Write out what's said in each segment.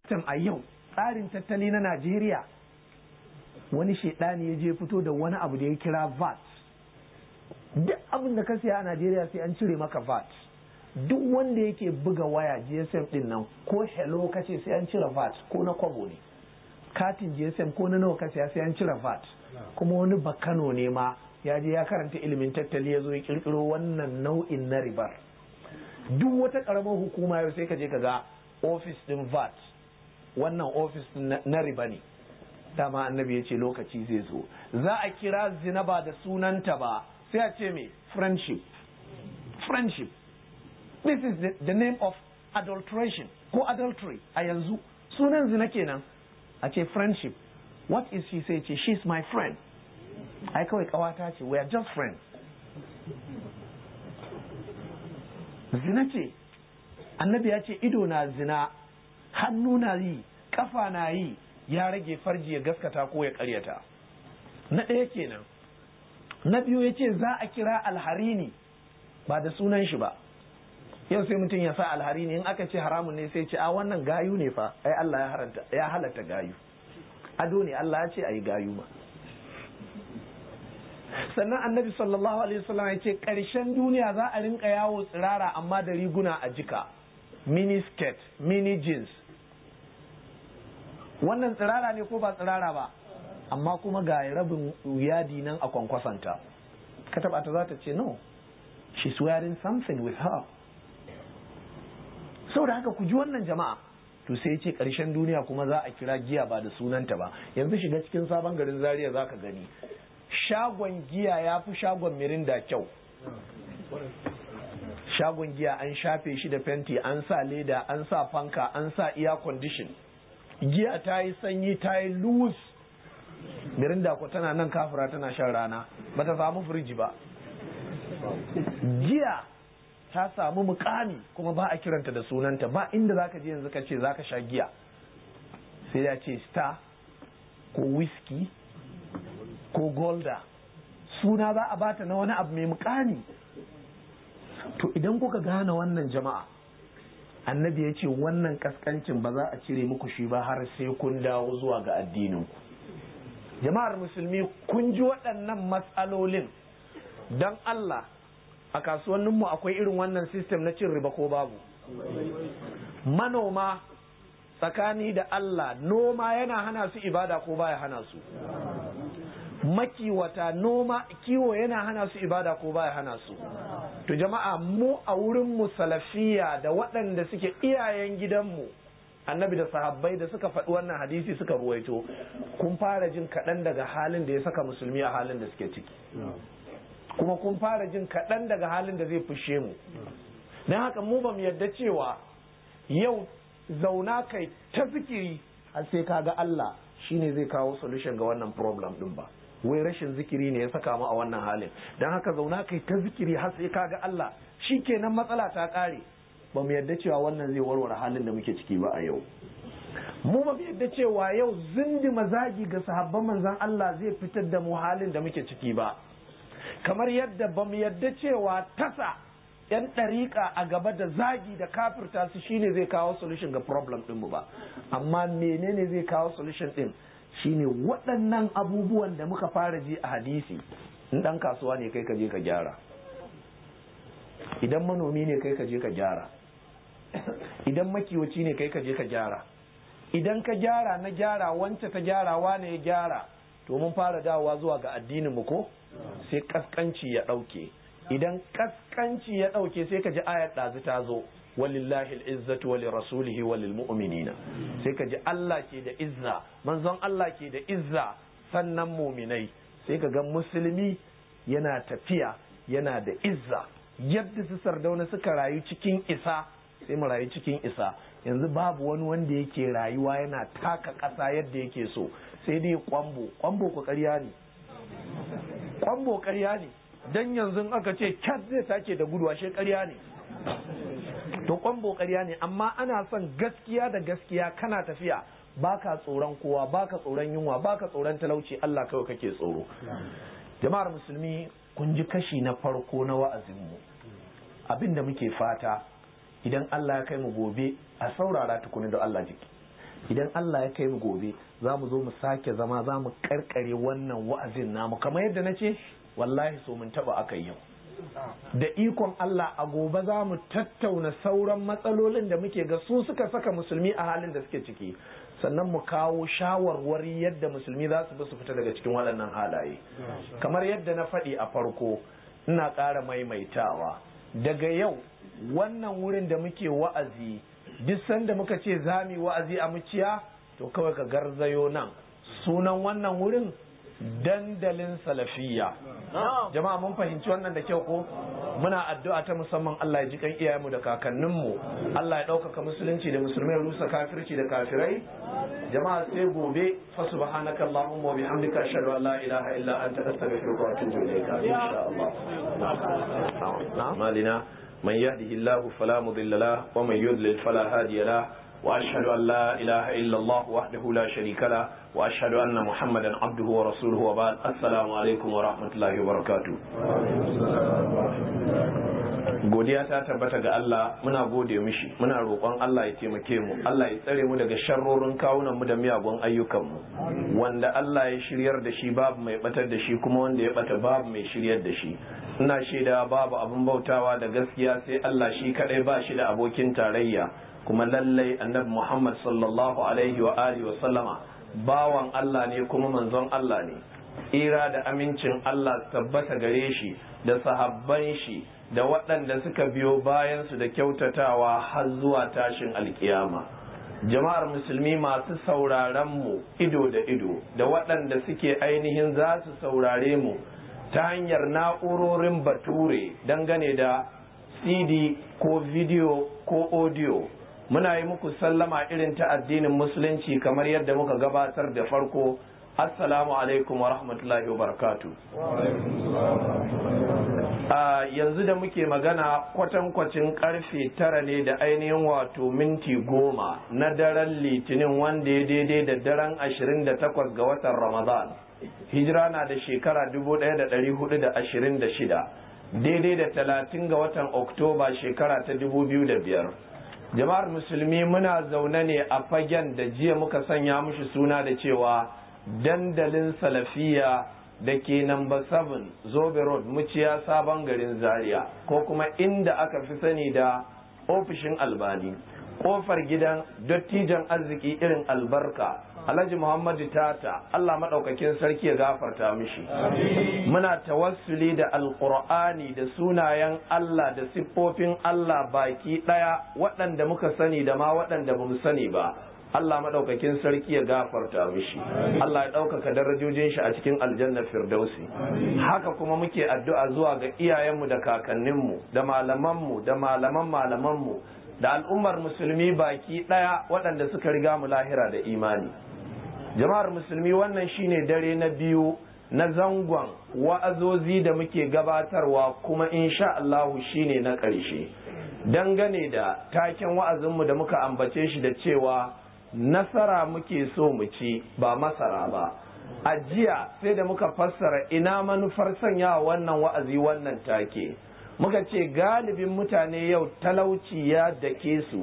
a yau tsarin tattali na Najeriya wani shaidani ya je fito da wani abu da ya kira VAT duk abin da ka siya a Najeriya sai an cire maka VAT duk wanda yake buga waya GSM din nan ko hello kace sai an cire VAT ko na kwabo ne katin GSM ko na nawa ka siya sai an cire VAT kuma wani bakano ne ma ya je ya karanta ilimin tattali ya zo ya kirkiro wannan nau'in na ribar duk wata karamar hukuma yau sai ka je ka ga ofis din VAT wannan ofis na riba ne dama annabi ya ce lokaci zai zo za a kira zina ba da sunanta ba sai a ce me friendship friendship this is the, the name of adulteration ko adultery a yanzu sunan zina kenan a ce friendship what is she say ce she's my friend ai kawai kawata ce we are just friends zina ce annabi ya ce ido na zina hannu na yi kafa na yi ya rage farji ya gaskata ko ya karyata na ɗaya kenan na biyu ya ce za a kira alharini ba da sunan shi ba yau sai mutum ya sa alharini in aka ce haramun ne sai ce a wannan gayu ne fa ai Allah ya haranta ya halatta gayu ado ne Allah ya ce ayi gayu ma sannan annabi sallallahu alaihi wasallam ya ce ƙarshen duniya za a rinka yawo tsirara amma da riguna a jika mini skirt mini jeans wannan tsirara ne ko ba tsirara ba amma kuma ga rabin yadi nan a kwankwasanta ka taba ta za ta ce no she's wearing something with her saboda haka ku ji wannan jama'a to sai ce ƙarshen duniya kuma za a kira giya ba da sunanta ba yanzu shiga cikin sabon garin zaria za ka gani shagon giya ya fi shagon mirinda kyau shagon giya an shafe shi da fenti an sa leda an sa fanka an sa air condition giya ta yi sanyi ta yi loose mirinda ko tana nan kafura tana shan rana ba ta samu firiji ba giya ta samu mukami kuma ba a kiranta da sunanta ba inda zaka je yanzu ka ce zaka sha giya sai ya ce star ko whisky ko golda suna za a bata na wani abu mai mukami to idan kuka gane wannan jama'a annabi ya ce wannan kaskancin ba za a cire muku shi ba har sai kun dawo zuwa ga addininku jama'ar musulmi kun ji waɗannan matsalolin don Allah a kasuwanninmu akwai irin wannan sistem na cin riba ko babu manoma tsakani da Allah noma yana hana su ibada ko baya hana su makiwata noma kiwo yana hana su ibada ko baya hana su to jama'a mu a wurin mu salafiya da waɗanda suke iyayen gidanmu annabi da sahabbai da suka faɗi wannan hadisi suka ruwaito kun fara jin kaɗan daga halin da ya saka musulmi a halin da suke ciki kuma kun fara jin kaɗan daga halin da zai fushe mu don haka mu ba mu yarda cewa yau zauna kai ta zikiri har sai ka ga Allah shine zai kawo solution ga wannan problem din ba wai rashin zikiri ne ya saka mu a wannan halin don haka zauna kai ta zikiri har sai ka ga Allah shikenan matsala ta ƙare ba mu yarda cewa wannan zai warware halin da muke ciki ba a yau mu ba mu yarda cewa yau zindi mazagi ga sahabban manzon Allah zai fitar da mu halin da muke ciki ba kamar yadda ba mu yarda cewa tasa yan ɗariƙa a gaba da zagi da kafirta su shine zai kawo solution ga problem ɗin mu ba amma menene zai kawo solution ɗin shine waɗannan abubuwan da muka fara ji a hadisi in ɗan kasuwa ne kai ka je ka gyara idan manomi ne kai ka je ka gyara idan makiwaci ne kai ka je ka gyara idan ka gyara na gyara wance ta gyara wane ya gyara to mun fara dawowa zuwa ga addinin mu ko sai kaskanci ya ɗauke idan kaskanci ya ɗauke sai ka ji ayar ɗazu ta zo walillahi al'izzatu wa lirasulihi wa lilmu'minina sai ka ji Allah ke da izza manzon Allah ke da izza sannan muminai sai ka ga musulmi yana tafiya yana da izza yadda su sardauna suka rayu cikin isa sai mu rayu cikin isa yanzu babu wani wanda yake rayuwa yana taka ƙasa yadda yake so sai dai kwambo kwambo ku ƙarya ne kwambo ƙarya ne dan yanzu aka ce cat zai take da gudu ashe ƙarya ne to kwambo ƙarya ne amma ana son gaskiya da gaskiya kana tafiya baka tsoron kowa baka tsoron yunwa baka tsoron talauci Allah kawai kake tsoro jama'ar musulmi kun ji kashi na farko na wa'azinmu abin da muke fata idan Allah ya kai mu gobe a saurara tukuni da Allah jiki idan Allah ya kai mu gobe za mu zo mu sake zama za mu karkare wannan wa'azin namu kamar yadda na ce wallahi so mun taba aka yau da ikon Allah a gobe za mu tattauna sauran matsalolin da muke ga su suka saka musulmi a halin da suke ciki sannan mu kawo shawarwari yadda musulmi za su bi su fita daga cikin waɗannan halaye kamar yadda na faɗi a farko ina ƙara maimaitawa daga yau wannan wurin da muke wa'azi duk sanda muka ce za mu wa'azi a muciya to kawai ka garzayo nan sunan wannan wurin dandalin salafiyya jama'a mun fahimci wannan da kyau ko muna addu'a ta musamman Allah ya ji kan iyayenmu da kakanninmu Allah ya ɗaukaka musulunci da musulmai rusa kafirci da kafirai jama'a sai gobe fa subhanaka allahumma wa bihamdika ashhadu an la ilaha illa anta astaghfiruka wa atubu ilayka insha Allah na'am من يهده الله فلا مضل له ومن يضلل فلا هادي له واشهد ان لا اله الا الله وحده لا شريك له واشهد ان محمدا عبده ورسوله وبعد السلام عليكم ورحمه الله وبركاته godiya ta tabbata ga Allah muna gode mishi muna roƙon Allah ya taimake mu Allah ya tsare mu daga sharrorin kawunan mu da miyagun ayyukan mu wanda Allah ya shiryar da shi babu mai batar da shi kuma wanda ya bata babu mai shiryar da shi ina shaida babu abin bautawa da gaskiya sai Allah shi kadai ba shi da abokin tarayya kuma lallai annabi Muhammad sallallahu alaihi wa alihi wa sallama bawan Allah ne kuma manzon Allah ne tsira da amincin Allah tabbata gare shi da sahabban shi da waɗanda suka biyo bayansu da kyautatawa har zuwa tashin alkiyama jama'ar musulmi masu sauraron mu ido da ido da waɗanda suke ainihin za su saurare mu ta hanyar na'urorin bature dangane da cd ko video ko audio muna yi muku sallama irin ta addinin musulunci kamar yadda muka gabatar da farko assalamu alaikum wa rahmatullahi wa barakatu a yanzu da muke magana kwatankwacin karfe tara ne da ainihin wato minti goma na daren litinin wanda ya daidai da daren ashirin da takwas ga watan ramadan hijira na da shekara dubu ɗaya da ɗari hudu da ashirin da shida daidai da talatin ga watan oktoba shekara ta dubu biyu da biyar jama'ar musulmi muna zaune ne a fagen da jiya muka sanya mushi suna da cewa dandalin salafiya da ke namba 7 zobe road muciya sabon garin zaria ko kuma inda aka fi sani da ofishin albani kofar gidan dattijan arziki irin albarka alhaji muhammadu tata allah maɗaukakin sarki ya gafarta mishi muna tawassuli da alƙur'ani da sunayen allah da siffofin allah baki ɗaya waɗanda muka sani da ma waɗanda ba mu sani ba Allah maɗaukakin sarki ya gafarta mishi Allah ya ɗaukaka darajojin shi a cikin aljanna firdausi haka kuma muke addu'a zuwa ga iyayenmu da kakanninmu da malamanmu da malaman malamanmu da al'ummar musulmi baki ɗaya waɗanda suka riga mu lahira da imani jama'ar musulmi wannan shine dare na biyu na zangon wa'azozi da muke gabatarwa kuma insha Allahu shine na ƙarshe dangane da taken wa'azinmu da muka ambace shi da cewa nasara muke so mu ci ba masara ba a jiya sai da muka fassara ina manufar sanya wannan wa'azi wannan take muka ce galibin mutane yau talauci ya dake su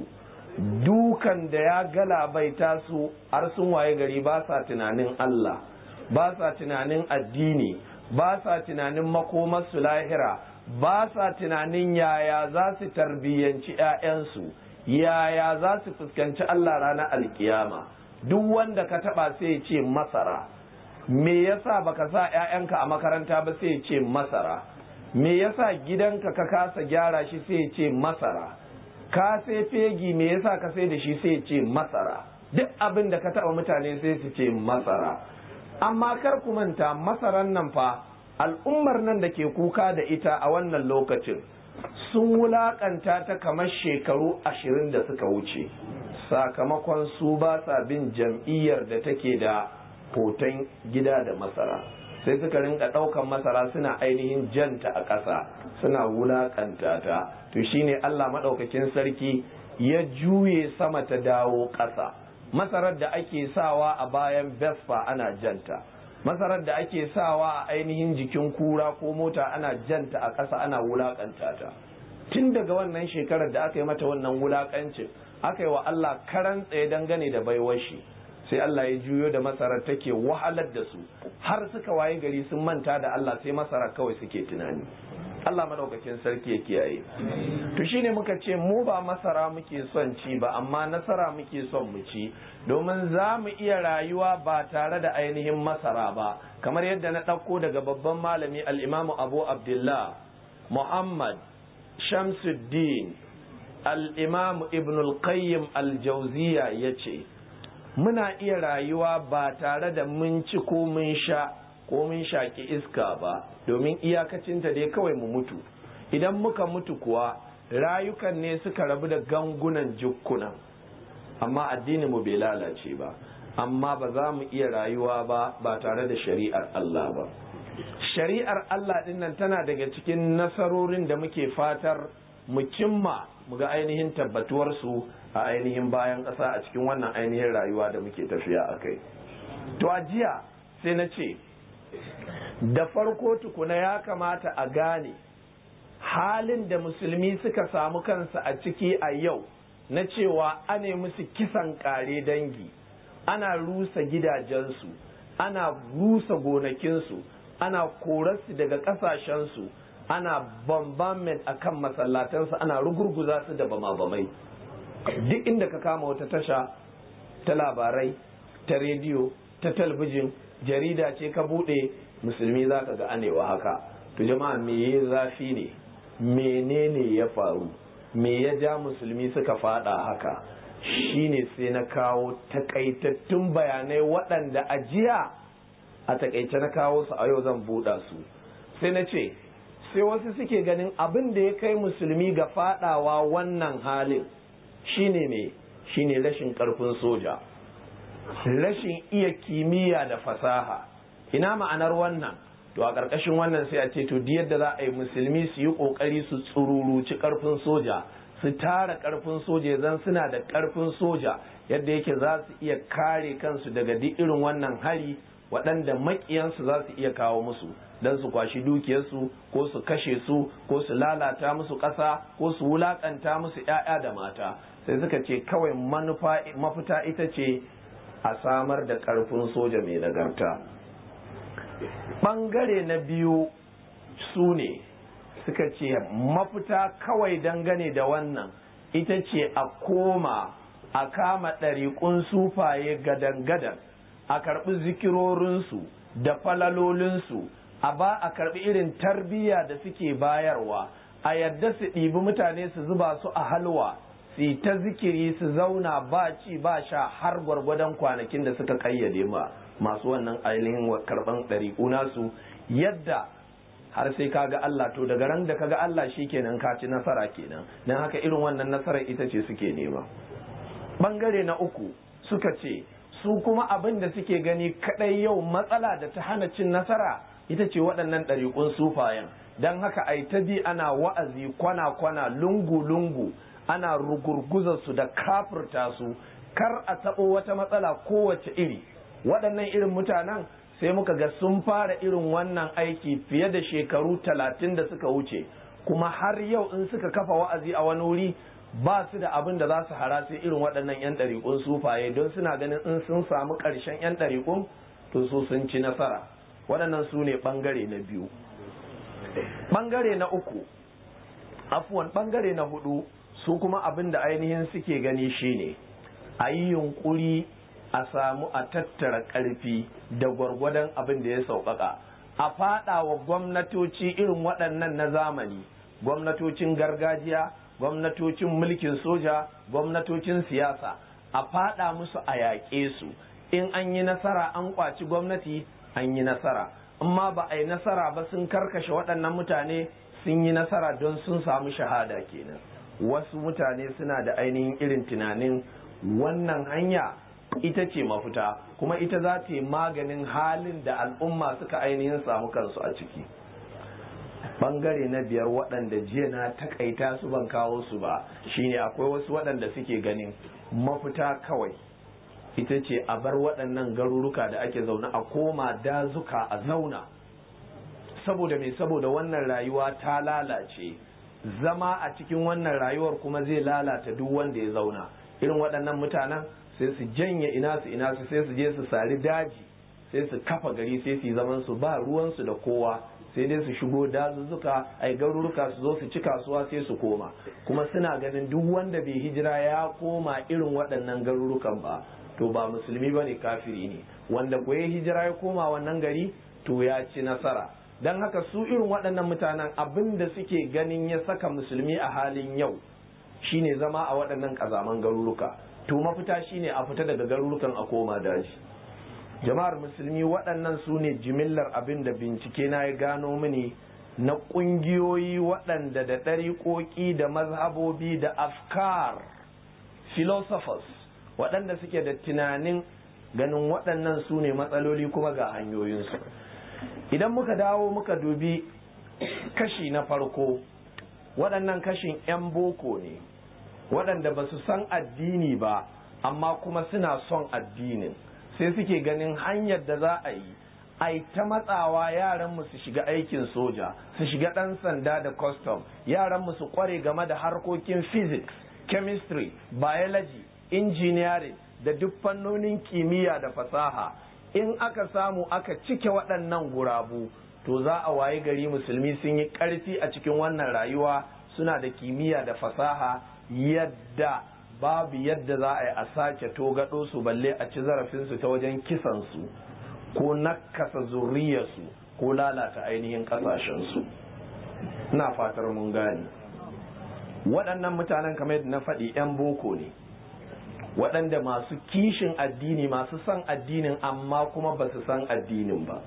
dukan da ya galabaita su har sun waye gari ba sa tunanin Allah ba sa tunanin addini ba sa tunanin makomarsu lahira ba sa tunanin yaya za su tarbiyyanci 'ya'yansu yaya za su fuskanci Allah ranar alkiyama duk wanda ka taba sai ya ce masara me yasa baka sa 'ya'yanka a makaranta ba sai ya ce masara me yasa gidanka ka kasa gyara shi sai ya ce masara ka sai fegi me yasa ka sai da shi sai ya ce masara duk abin da ka taba mutane sai su ce masara amma kar ku manta masaran nan fa al'ummar nan da ke kuka da ita a wannan lokacin sun wulakanta ta kamar shekaru ashirin da suka wuce sakamakon su ba sa bin jam'iyyar da take da hoton gida da masara sai suka rinka ɗaukan masara suna ainihin janta a ƙasa suna wulakanta ta to shine Allah maɗaukakin sarki ya juye sama ta dawo ƙasa masarar da ake sawa a bayan vespa ana janta masarar da ake sawa a ainihin jikin kura ko mota ana janta a ƙasa ana wulakanta ta tun daga wannan shekarar da aka yi mata wannan wulakancin aka yi wa Allah karan tsaye dangane da baiwar shi sai Allah ya juyo da masarar take wahalar da su har suka waye gari sun manta da Allah sai masara kawai suke tunani Allah madaukakin sarki ya kiyaye to shine muka ce mu ba masara muke son ci ba amma nasara muke son mu ci domin za mu iya rayuwa ba tare da ainihin masara ba kamar yadda na ɗauko daga babban malami al-imamu abu abdullah muhammad shamsuddin al-imam ibn al-qayyim al-jawziya yace muna iya rayuwa ba tare da mun ci ko mun sha ko mun shaki iska ba domin iyakacinta dai kawai mu mutu idan muka mutu kuwa rayukan ne suka rabu da gangunan jukkunan amma addini mu bai lalace ba amma ba za mu iya rayuwa ba ba tare da shari'ar Allah ba shari'ar Allah dinnan tana daga cikin nasarorin da muke fatar mu cimma mu ga ainihin tabbatuwar su a ainihin bayan ƙasa a cikin wannan ainihin rayuwa da muke tafiya a kai to a jiya sai na ce da farko tukuna ya kamata a gane halin da musulmi suka samu kansa a ciki a yau na cewa ane musu kisan kare dangi ana rusa gidajensu ana rusa gonakinsu ana korarsu daga ƙasashensu ana bombardment a kan masallatansu ana rugurguza su da bama-bamai duk inda ka kama wata tasha ta labarai ta rediyo ta talbijin jarida ce ka buɗe musulmi za ka ga anewa haka to jama'a me ya zafi ne menene ya faru me ya ja musulmi suka fada haka shine sai na kawo takaitattun bayanai waɗanda a jiya a takaice na kawo su a yau zan buɗa su sai na ce sai wasu suke ganin abin da ya kai musulmi ga fadawa wannan halin shine ne shine rashin ƙarfin soja rashin iya kimiyya da fasaha ina ma'anar wannan to a ƙarƙashin wannan sai a ce to yadda za a yi musulmi su yi ƙoƙari su tsururuci ƙarfin soja su tara ƙarfin soja zan suna da ƙarfin soja yadda yake za su iya kare kansu daga duk irin wannan hari waɗanda maƙiyansu za su iya kawo musu don su kwashi dukiyarsu ko su kashe su ko su lalata musu ƙasa ko su wulaƙanta musu 'ya'ya da mata sai suka ce kawai mafita ita ce a samar da ƙarfin soja mai nagarta ɓangare na biyu su ne suka ce mafita kawai dangane da wannan ita ce a koma a kama ɗariƙun sufaye gadan-gadan a karɓi zikirorinsu da falalolinsu a ba a karɓi irin tarbiyya da suke bayarwa a yadda su ɗibi mutane su zuba su a halwa su ta zikiri su zauna ba ci ba sha har gwargwadon kwanakin da suka kayyade ma masu wannan ainihin karban ɗariƙu nasu yadda har sai kaga Allah to daga ran da kaga Allah kenan ka ci nasara kenan dan haka irin wannan nasarar ita ce suke nema bangare na uku suka ce su kuma abin da suke gani kadai yau matsala da ta hana cin nasara ita ce waɗannan ɗariƙun sufayen don haka ai ta bi ana wa'azi kwana-kwana lungu-lungu ana rugurguzar su da kafirta su kar a taɓo wata matsala kowace iri waɗannan irin mutanen sai muka ga sun fara irin wannan aiki fiye da shekaru talatin da suka wuce kuma har yau in suka kafa wa'azi a wani wuri ba su da abin da za su hara sai irin waɗannan 'yan ɗariƙun sufaye don suna ganin in sun samu ƙarshen 'yan ɗariƙun to su sun ci nasara waɗannan su ne ɓangare na biyu ɓangare na uku afuwan ɓangare na hudu su kuma abin da ainihin suke gani shine a yi yunƙuri a samu a tattara ƙarfi da gwargwadon abin da ya sauƙaƙa a faɗa wa gwamnatoci irin waɗannan na zamani gwamnatocin gargajiya gwamnatocin mulkin soja gwamnatocin siyasa a faɗa musu a yaƙe su in an yi nasara an ƙwaci gwamnati an yi nasara amma ba a yi nasara ba sun karkashe waɗannan mutane sun yi nasara don sun samu shahada kenan wasu mutane suna da ainihin irin tunanin wannan hanya ita ce mafita kuma ita za ta yi maganin halin da al'umma suka ainihin samu kansu a ciki bangare na biyar waɗanda jiya na takaita su ban kawo su ba shine akwai wasu waɗanda suke ganin mafita kawai ita ce a bar waɗannan garuruka da ake zaune a koma dazuka a zauna saboda me saboda wannan rayuwa ta lalace zama a cikin wannan rayuwar kuma zai lalata duk wanda ya zauna irin waɗannan mutanen sai su janye ina su ina su sai su je su sari daji sai su kafa gari sai su yi zaman su ba ruwansu da kowa sai dai su shigo dazuzzuka ai garuruka su zo su ci kasuwa sai su koma kuma suna ganin duk wanda bai hijira ya koma irin waɗannan garurukan ba to ba musulmi ba ne kafiri ne wanda ko ya hijira ya koma wannan gari to ya ci nasara don haka su irin waɗannan mutanen abin da suke ganin ya saka musulmi a halin yau shine zama a waɗannan ƙazaman garuruka to mafita shine a fita daga garurukan a koma daji jama'ar musulmi waɗannan su ne jimillar abin da bincike na ya gano mini na ƙungiyoyi waɗanda da ɗariƙoƙi da mazhabobi da afkar philosophers waɗanda suke da tunanin ganin waɗannan su ne matsaloli kuma ga hanyoyinsu idan muka dawo muka dubi kashi na farko waɗannan kashin 'yan boko ne waɗanda ba su san addini ba amma kuma suna son addinin sai suke ganin hanyar da za a yi ai ta matsawa yaranmu su shiga aikin soja su shiga ɗan sanda da custom yaranmu su kware game da harkokin physics chemistry biology engineering da duk fannonin kimiyya da fasaha in aka samu aka cike waɗannan gurabu to za a waye gari musulmi sun yi ƙarfi a cikin wannan rayuwa suna da kimiyya da fasaha yadda babu yadda za a yi a sake togaɗo su balle a ci zarafinsu ta wajen kisansu ko nakasa zuriyarsu ko lalata ainihin ƙasashensu na fatar mun gane waɗannan mutanen kamar yadda na faɗi 'yan boko ne waɗanda masu kishin addini masu son addinin amma kuma ba su san addinin ba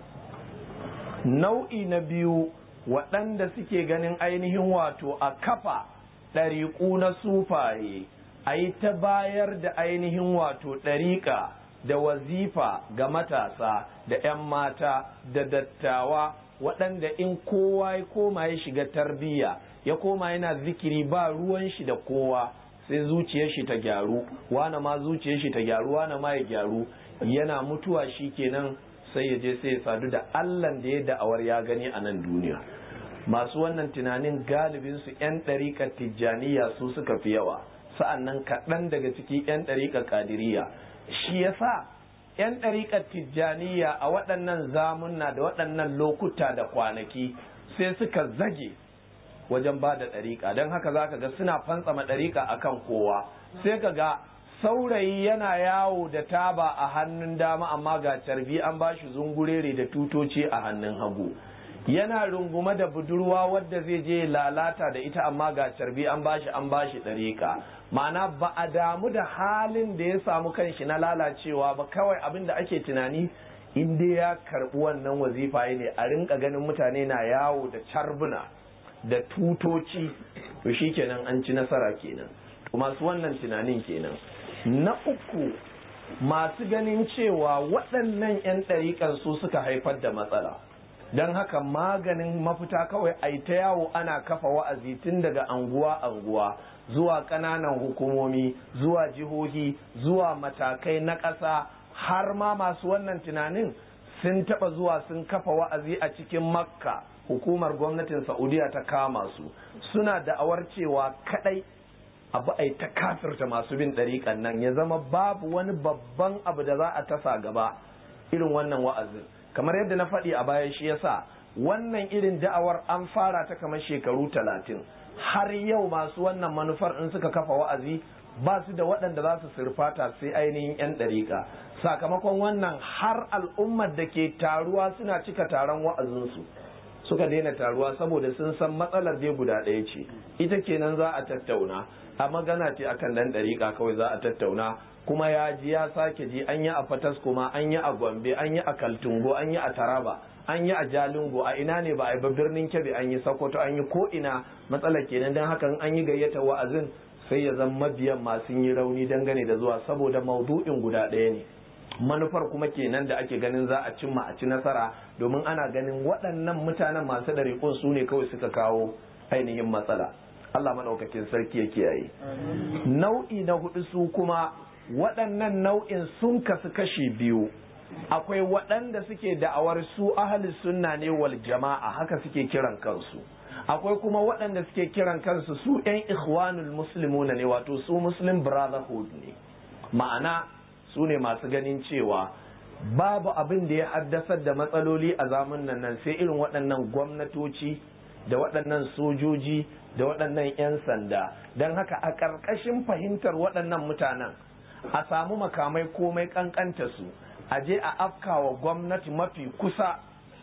nau'i na biyu waɗanda suke ganin ainihin wato a kafa ɗariƙu na sufaye a yi ta bayar da ainihin wato ɗariƙa da wazifa ga matasa da 'yan mata da dattawa waɗanda in kowa ya koma ya shiga tarbiyya ya koma yana zikiri ba ruwan shi da kowa sai zuciyar shi ta gyaru wane ma zuciyar shi ta gyaru wane ma ya gyaru yana mutuwa shi kenan sai ya je sai ya sadu da allan da ya da'awar ya gani a nan duniya masu wannan tunanin galibin su 'yan ɗariƙar tijjaniya su suka fi yawa sa'annan kaɗan daga ciki 'yan ɗariƙar ƙadiriya shi yasa 'yan ɗariƙar tijjaniya a waɗannan zamunna da waɗannan lokuta da kwanaki sai suka zage wajen ba da ɗariƙa don haka za ka ga suna fantsama ɗariƙa a kan kowa sai ka ga saurayi yana yawo da taba a hannun dama amma ga carbi an ba shi zungurere da tutoci a hannun hagu yana rungume da budurwa wadda zai je lalata da ita amma ga carbi an bashi an bashi ɗariƙa ma'ana ba a damu da halin da ya samu kanshi na lalacewa ba kawai abin da ake tunani in dai ya karɓi wannan wazifa ne a rinka ganin mutane na yawo da carbuna da tutoci to shi kenan an ci nasara kenan masu wannan tunanin kenan na uku masu ganin cewa waɗannan 'yan ɗariƙan su suka haifar da matsala don haka maganin mafita kawai a ta yawo ana kafa wa'azi tun daga anguwa anguwa zuwa ƙananan hukumomi zuwa jihohi zuwa matakai na ƙasa har ma masu wannan tunanin sun taɓa zuwa sun kafa wa'azi a cikin makka hukumar gwamnatin saudiya ta kama su suna da'awar cewa kadai abu ai ta kafirta masu bin ɗariƙan nan ya zama babu wani babban abu da za a tasa gaba irin wannan wa'azin kamar yadda na faɗi a baya shi yasa wannan irin da'awar an fara ta kamar shekaru talatin har yau masu wannan manufar in suka kafa wa'azi ba su da waɗanda za su surfata sai ainihin 'yan ɗariƙa sakamakon wannan har al'ummar da ke taruwa suna cika taron wa'azinsu suka daina taruwa saboda sun san matsalar dai guda ɗaya ce ita kenan za a tattauna a magana ce akan dan ɗariƙa kawai za a tattauna kuma ya ji ya sake ji an yi a fatas kuma an yi a gombe an yi a kaltungo an yi a taraba an yi a jalingo a ina ne ba a yi ba birnin kebe an yi sokoto an yi ko ina matsalar kenan don hakan an yi gayyata wa'azin sai ya zama mabiyan masu yi rauni dangane da zuwa saboda maudu'in guda ɗaya ne manufar kuma kenan da ake ganin za a cimma a ci nasara domin ana ganin waɗannan mutanen masu ɗariƙun su ne kawai suka kawo ainihin matsala Allah maɗaukakin sarki ya kiyaye nau'i na hudu su kuma waɗannan nau'in sun kasu kashi biyu akwai waɗanda suke da'awar su ahli sunna ne wal jama'a haka suke kiran kansu akwai kuma waɗanda suke kiran kansu su 'yan ikhwanul muslimuna ne wato su muslim brotherhood ne ma'ana su ne masu ganin cewa babu abin da ya haddasar da matsaloli a zamanin nan sai irin waɗannan gwamnatoci da waɗannan sojoji da waɗannan 'yan sanda don haka a ƙarƙashin fahimtar waɗannan mutanen a samu makamai komai ƙanƙanta su a je a afkawa gwamnati mafi kusa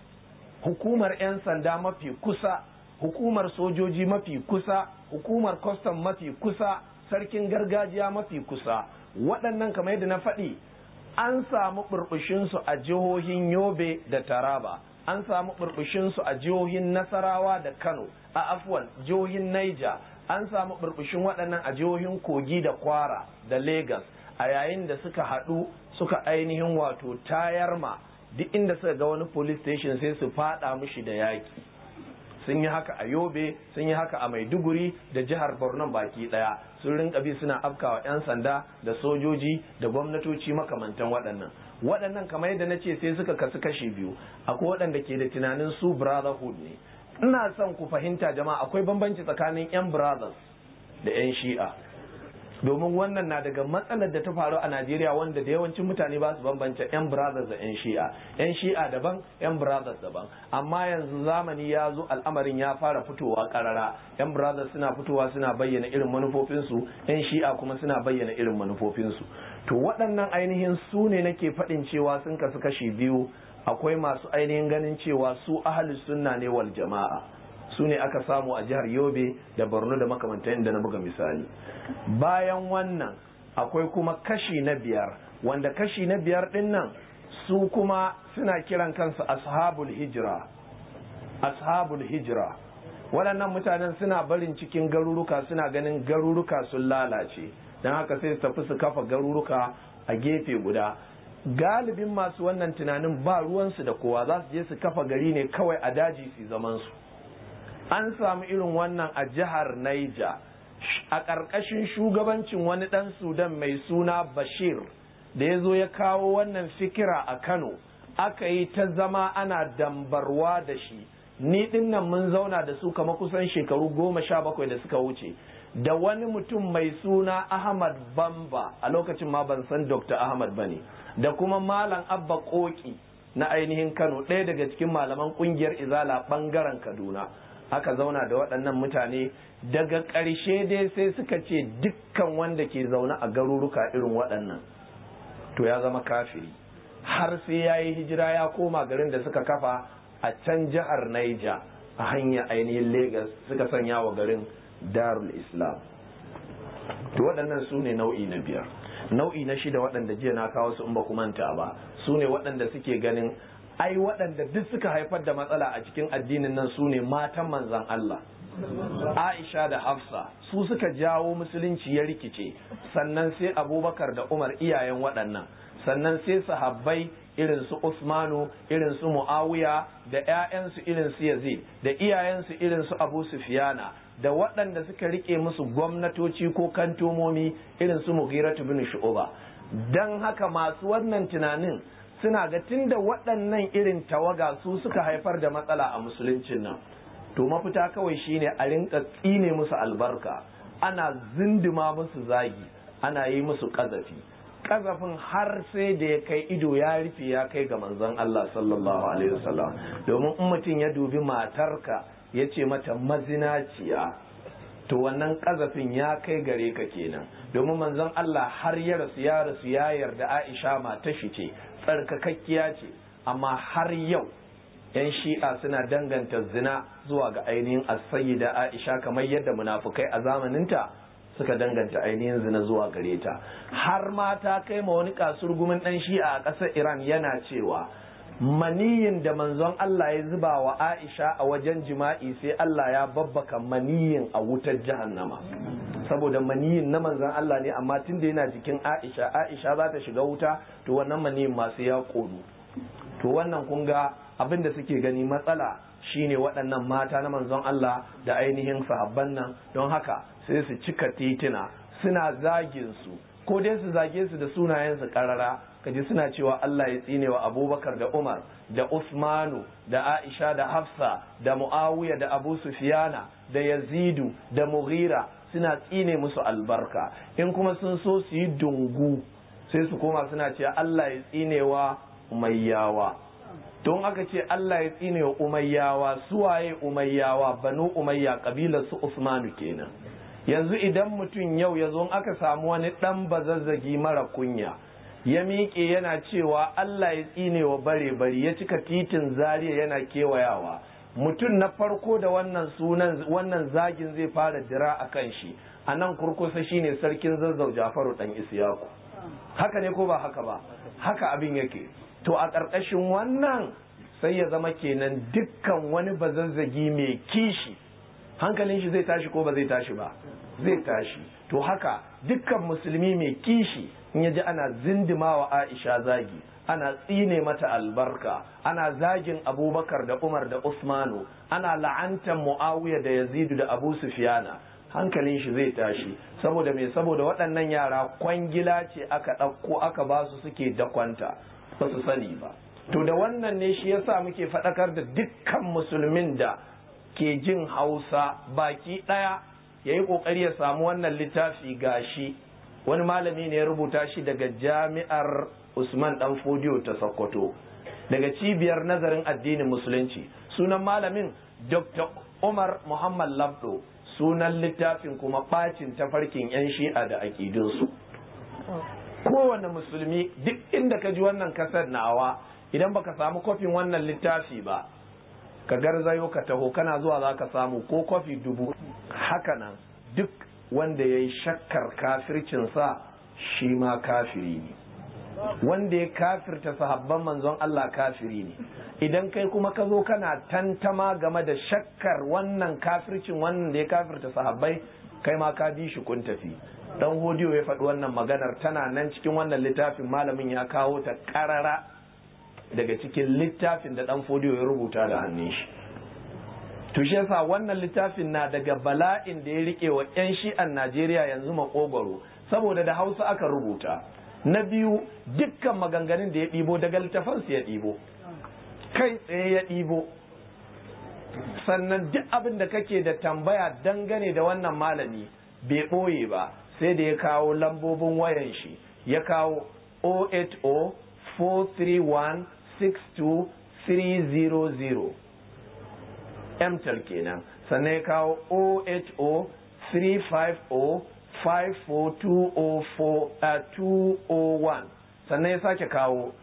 hukumar 'yan sanda mafi kusa hukumar sojoji mafi kusa hukumar kwastam mafi kusa sarkin gargajiya mafi kusa waɗannan kamar yadda na faɗi an samu burbushinsu a jihohin yobe da taraba an samu burbushinsu a jihohin nasarawa da kano a afwan jihohin naija an samu burbushin waɗannan a jihohin kogi da kwara da Legas a yayin da suka haɗu suka ainihin wato tayar ma duk inda suka ga wani police station sai su faɗa mushi da yaƙi sun yi haka a yobe sun yi haka a maiduguri da jihar borno baki daya sun rinka bi suna afkawa 'yan sanda da sojoji da gwamnatoci makamantan waɗannan waɗannan kamar yadda na ce sai suka kasu kashi biyu akwai waɗanda ke da tunanin su brotherhood ne ina son ku fahimta jama'a akwai bambanci tsakanin 'yan brothers da 'yan shi'a domin wannan na daga matsalar da ta faru a Najeriya wanda da yawancin mutane ba su bambance 'yan brothers da 'yan shi'a 'yan shi'a daban 'yan brothers daban amma yanzu zamani ya zo al'amarin ya fara fitowa karara 'yan brothers suna fitowa suna bayyana irin manufofinsu 'yan shi'a kuma suna bayyana irin manufofinsu to waɗannan ainihin su ne nake faɗin cewa sun kasu kashi biyu akwai masu ainihin ganin cewa su ahalus sunna ne wal jama'a su ne aka samu a jihar yobe da borno da makamantan da na buga misali bayan wannan akwai kuma kashi na biyar wanda kashi na biyar din nan su kuma suna kiran kansu ashabul hijira ashabul hijira waɗannan mutanen suna barin cikin garuruka suna ganin garuruka sun lalace don haka sai su tafi su kafa garuruka a gefe guda galibin masu wannan tunanin ba ruwansu da kowa za su je su kafa gari ne kawai a daji su zaman su an samu irin wannan a jihar Naija a ƙarƙashin shugabancin wani ɗan Sudan mai suna Bashir da ya zo ya kawo wannan fikira a Kano aka yi ta zama ana dambarwa da shi ni ɗin nan mun zauna da su kama kusan shekaru goma sha bakwai da suka wuce da wani mutum mai suna Ahmad Bamba a lokacin ma ban san Dr. Ahmad bane da kuma Malam Abba Koki na ainihin Kano ɗaya daga cikin malaman ƙungiyar Izala ɓangaren Kaduna aka zauna da waɗannan mutane daga ƙarshe dai sai suka ce dukkan wanda ke zaune a garuruka irin waɗannan to ya zama kafiri har sai ya yi hijira ya koma garin da suka kafa a can jihar Naija a hanyar ainihin Legas suka sanya wa garin Darul Islam to waɗannan su ne nau'i na biyar nau'i na shida waɗanda jiya na kawo su in ba ku manta ba su ne waɗanda suke ganin ai waɗanda duk suka haifar da matsala a cikin addinin nan su ne matan manzan Allah Aisha da Hafsa su suka jawo musulunci ya rikice sannan sai Abubakar da Umar iyayen waɗannan sannan sai sahabbai irin su Usmanu irin su Muawiya da ƴaƴansu irin su Yazid da iyayensu irin su Abu Sufyana da waɗanda suka rike musu gwamnatoci ko kantomomi irin su Mughiratu bin Shu'ba dan haka masu wannan tunanin suna ga tunda waɗannan irin tawaga su suka haifar da matsala a musuluncin nan to mafita kawai shine a rinka tsine musu albarka ana zindima musu zagi ana yi musu ƙazafi ƙazafin har sai da ya kai ido ya rufe ya kai ga manzon Allah sallallahu alaihi wasallam domin in mutum ya dubi matarka ya ce mata mazinaciya to wannan ƙazafin ya kai gare ka kenan domin manzon Allah har ya rasu ya rasu ya yarda Aisha matar shi ce tsarkakakkiya ce amma har yau yan shi'a suna danganta zina zuwa ga ainihin da aisha kamar yadda munafukai a zamaninta suka danganta ainihin zina zuwa gare ta har ma ta kai ma wani kasurgumin dan shi'a a ƙasar iran yana cewa maniyin da manzon Allah ya zuba wa aisha a wajen jima'i sai Allah ya babbaka maniyin a wutar jahannama saboda maniyin na manzon Allah ne amma tun da yana jikin aisha aisha za ta shiga wuta to wannan maniyin masu ya kodu to wannan kun ga abin da suke gani matsala shine waɗannan mata na manzon Allah da ainihin sahabban nan don haka sai su cika titina suna zagin su ko dai su zage su da sunayensu karara kaji suna cewa Allah ya tsine wa Abubakar da Umar da Usmanu da Aisha da Hafsa da Muawiya da Abu Sufyana da Yazidu da Mughira suna tsine musu albarka in kuma sun so su yi dungu sai su koma suna cewa Allah ya tsine wa Umayyawa don aka ce Allah ya tsine wa Umayyawa suwaye Umayyawa banu Umayya kabilar su Usmanu kenan yanzu idan mutum yau ya zo aka samu wani ɗan bazazzagi mara kunya ya miƙe yana cewa Allah ya tsine wa bare bari ya cika titin zariya yana kewayawa mutum na farko da wannan sunan wannan zagin zai fara dira a kan shi a nan kurkusa shine sarkin zazzau jafaru dan isiyaku haka ne ko ba haka ba haka abin yake to a ƙarƙashin wannan sai ya zama kenan dukkan wani bazazzagi mai kishi hankalin shi zai tashi ko ba zai tashi ba zai tashi to haka dukkan musulmi mai kishi in ya ji ana zindimawa aisha zagi ana tsine mata albarka ana zagin abubakar da umar da usmanu ana la'antar muawiya da yazidu da abu sufiyana hankalin shi zai tashi saboda me saboda waɗannan yara kwangila ce aka ɗauko aka ba su suke dakwanta ba su sani ba to da wannan ne shi yasa muke faɗakar da dukkan musulmin da ke jin hausa baki ɗaya ya yi ƙoƙari ya samu wannan littafi gashi wani malami ne ya rubuta shi daga jami'ar usman dan fodiyo ta sokoto daga cibiyar nazarin addinin musulunci sunan malamin dr umar muhammad labdo sunan littafin kuma ɓacin tafarkin 'yan shi'a da aƙidunsu kowane musulmi duk inda ka ji wannan kasar nawa idan baka samu kofin wannan littafi ba ka garzayo ka taho kana zuwa za ka samu ko kofi dubu hakanan duk wanda ya yi shakkar kafircinsa shi ma kafiri ne wanda ya kafirta sahabban manzon Allah kafiri ne idan kai kuma ka zo kana tantama game da shakkar wannan kafircin wannan da ya kafirta sahabbai kai ma ka bi shi kun tafi dan hodiyo ya faɗi wannan maganar tana nan cikin wannan littafin malamin ya kawo ta ƙarara daga cikin littafin da dan fodiyo ya rubuta da hannun shi to shi yasa wannan littafin na daga bala'in da ya rike wa 'yan shi'an Najeriya yanzu makogwaro saboda da Hausa aka rubuta na biyu dukkan maganganun da ya ɗibo daga littafansu ya ɗibo kai tsaye ya ɗibo sannan duk abin da kake da tambaya dangane da wannan malami bai ɓoye ba sai da ya kawo lambobin wayan shi ya kawo 080 431 62300 mtal kenan sannan ya kawo 080 350 54201 sannan ya sake kawo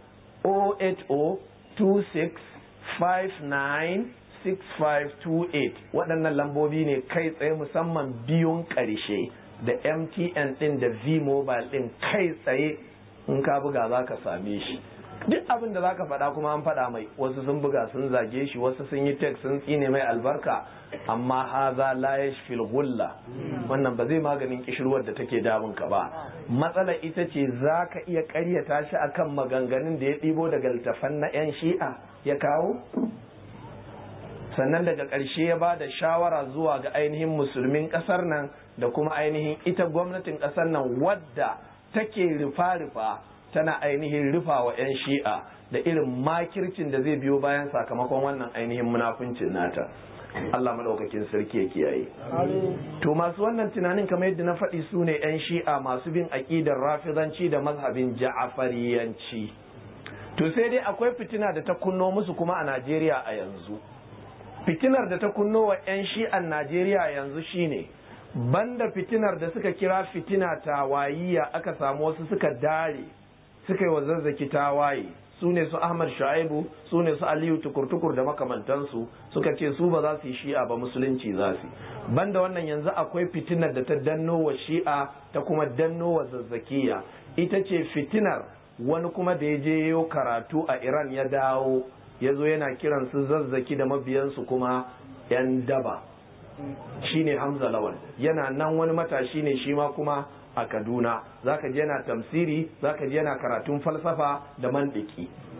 08026596528 waɗannan lambobi ne kai tsaye musamman biyun ƙarshe da mtn ɗin da v-mobile ɗin kai tsaye in ka buga za ka same shi duk abin da zaka faɗa kuma an faɗa mai wasu sun buga sun zage shi wasu sun yi tek sun tsine mai albarka amma haza la yashfil gulla wannan ba zai maganin kishirwar da take damun ka ba matsala ita ce zaka iya ƙaryata shi akan maganganun da ya ɗibo daga littafan na yan shi'a ya kawo sannan daga ƙarshe ya ba da shawara zuwa ga ainihin musulmin ƙasar nan da kuma ainihin ita gwamnatin ƙasar nan wadda take rufa-rufa tana ainihin rufa wa 'yan shi'a da irin makircin da zai biyo bayan sakamakon wannan ainihin munafuncin nata Allah madaukakin sarki ya kiyaye to masu wannan tunanin kamar yadda na faɗi su ne 'yan shi'a masu bin aƙidar rafizanci da mazhabin ja'afariyanci to sai dai akwai fitina da ta kunno musu kuma a Najeriya a yanzu fitinar da ta kunno wa 'yan shi'an Najeriya yanzu shine banda fitinar da suka kira fitina tawayiya aka samu wasu suka dare suka yi wa zazzaki tawaye su ne su ahmad shu'aibu su ne su aliyu tukur-tukur da makamantansu suka ce su ba za su yi shi'a ba musulunci za su banda wannan yanzu akwai fitinar da ta danno wa shi'a ta kuma danno wa zazzakiya ita ce fitinar wani kuma da ya je yau karatu a iran ya dawo ya zo yana kiran su zazzaki da mabiyansu kuma yan daba shine hamza lawal yana nan wani matashi ne shi ma kuma a Kaduna zaka ji yana tamsiri zaka ji yana karatun falsafa da mandiki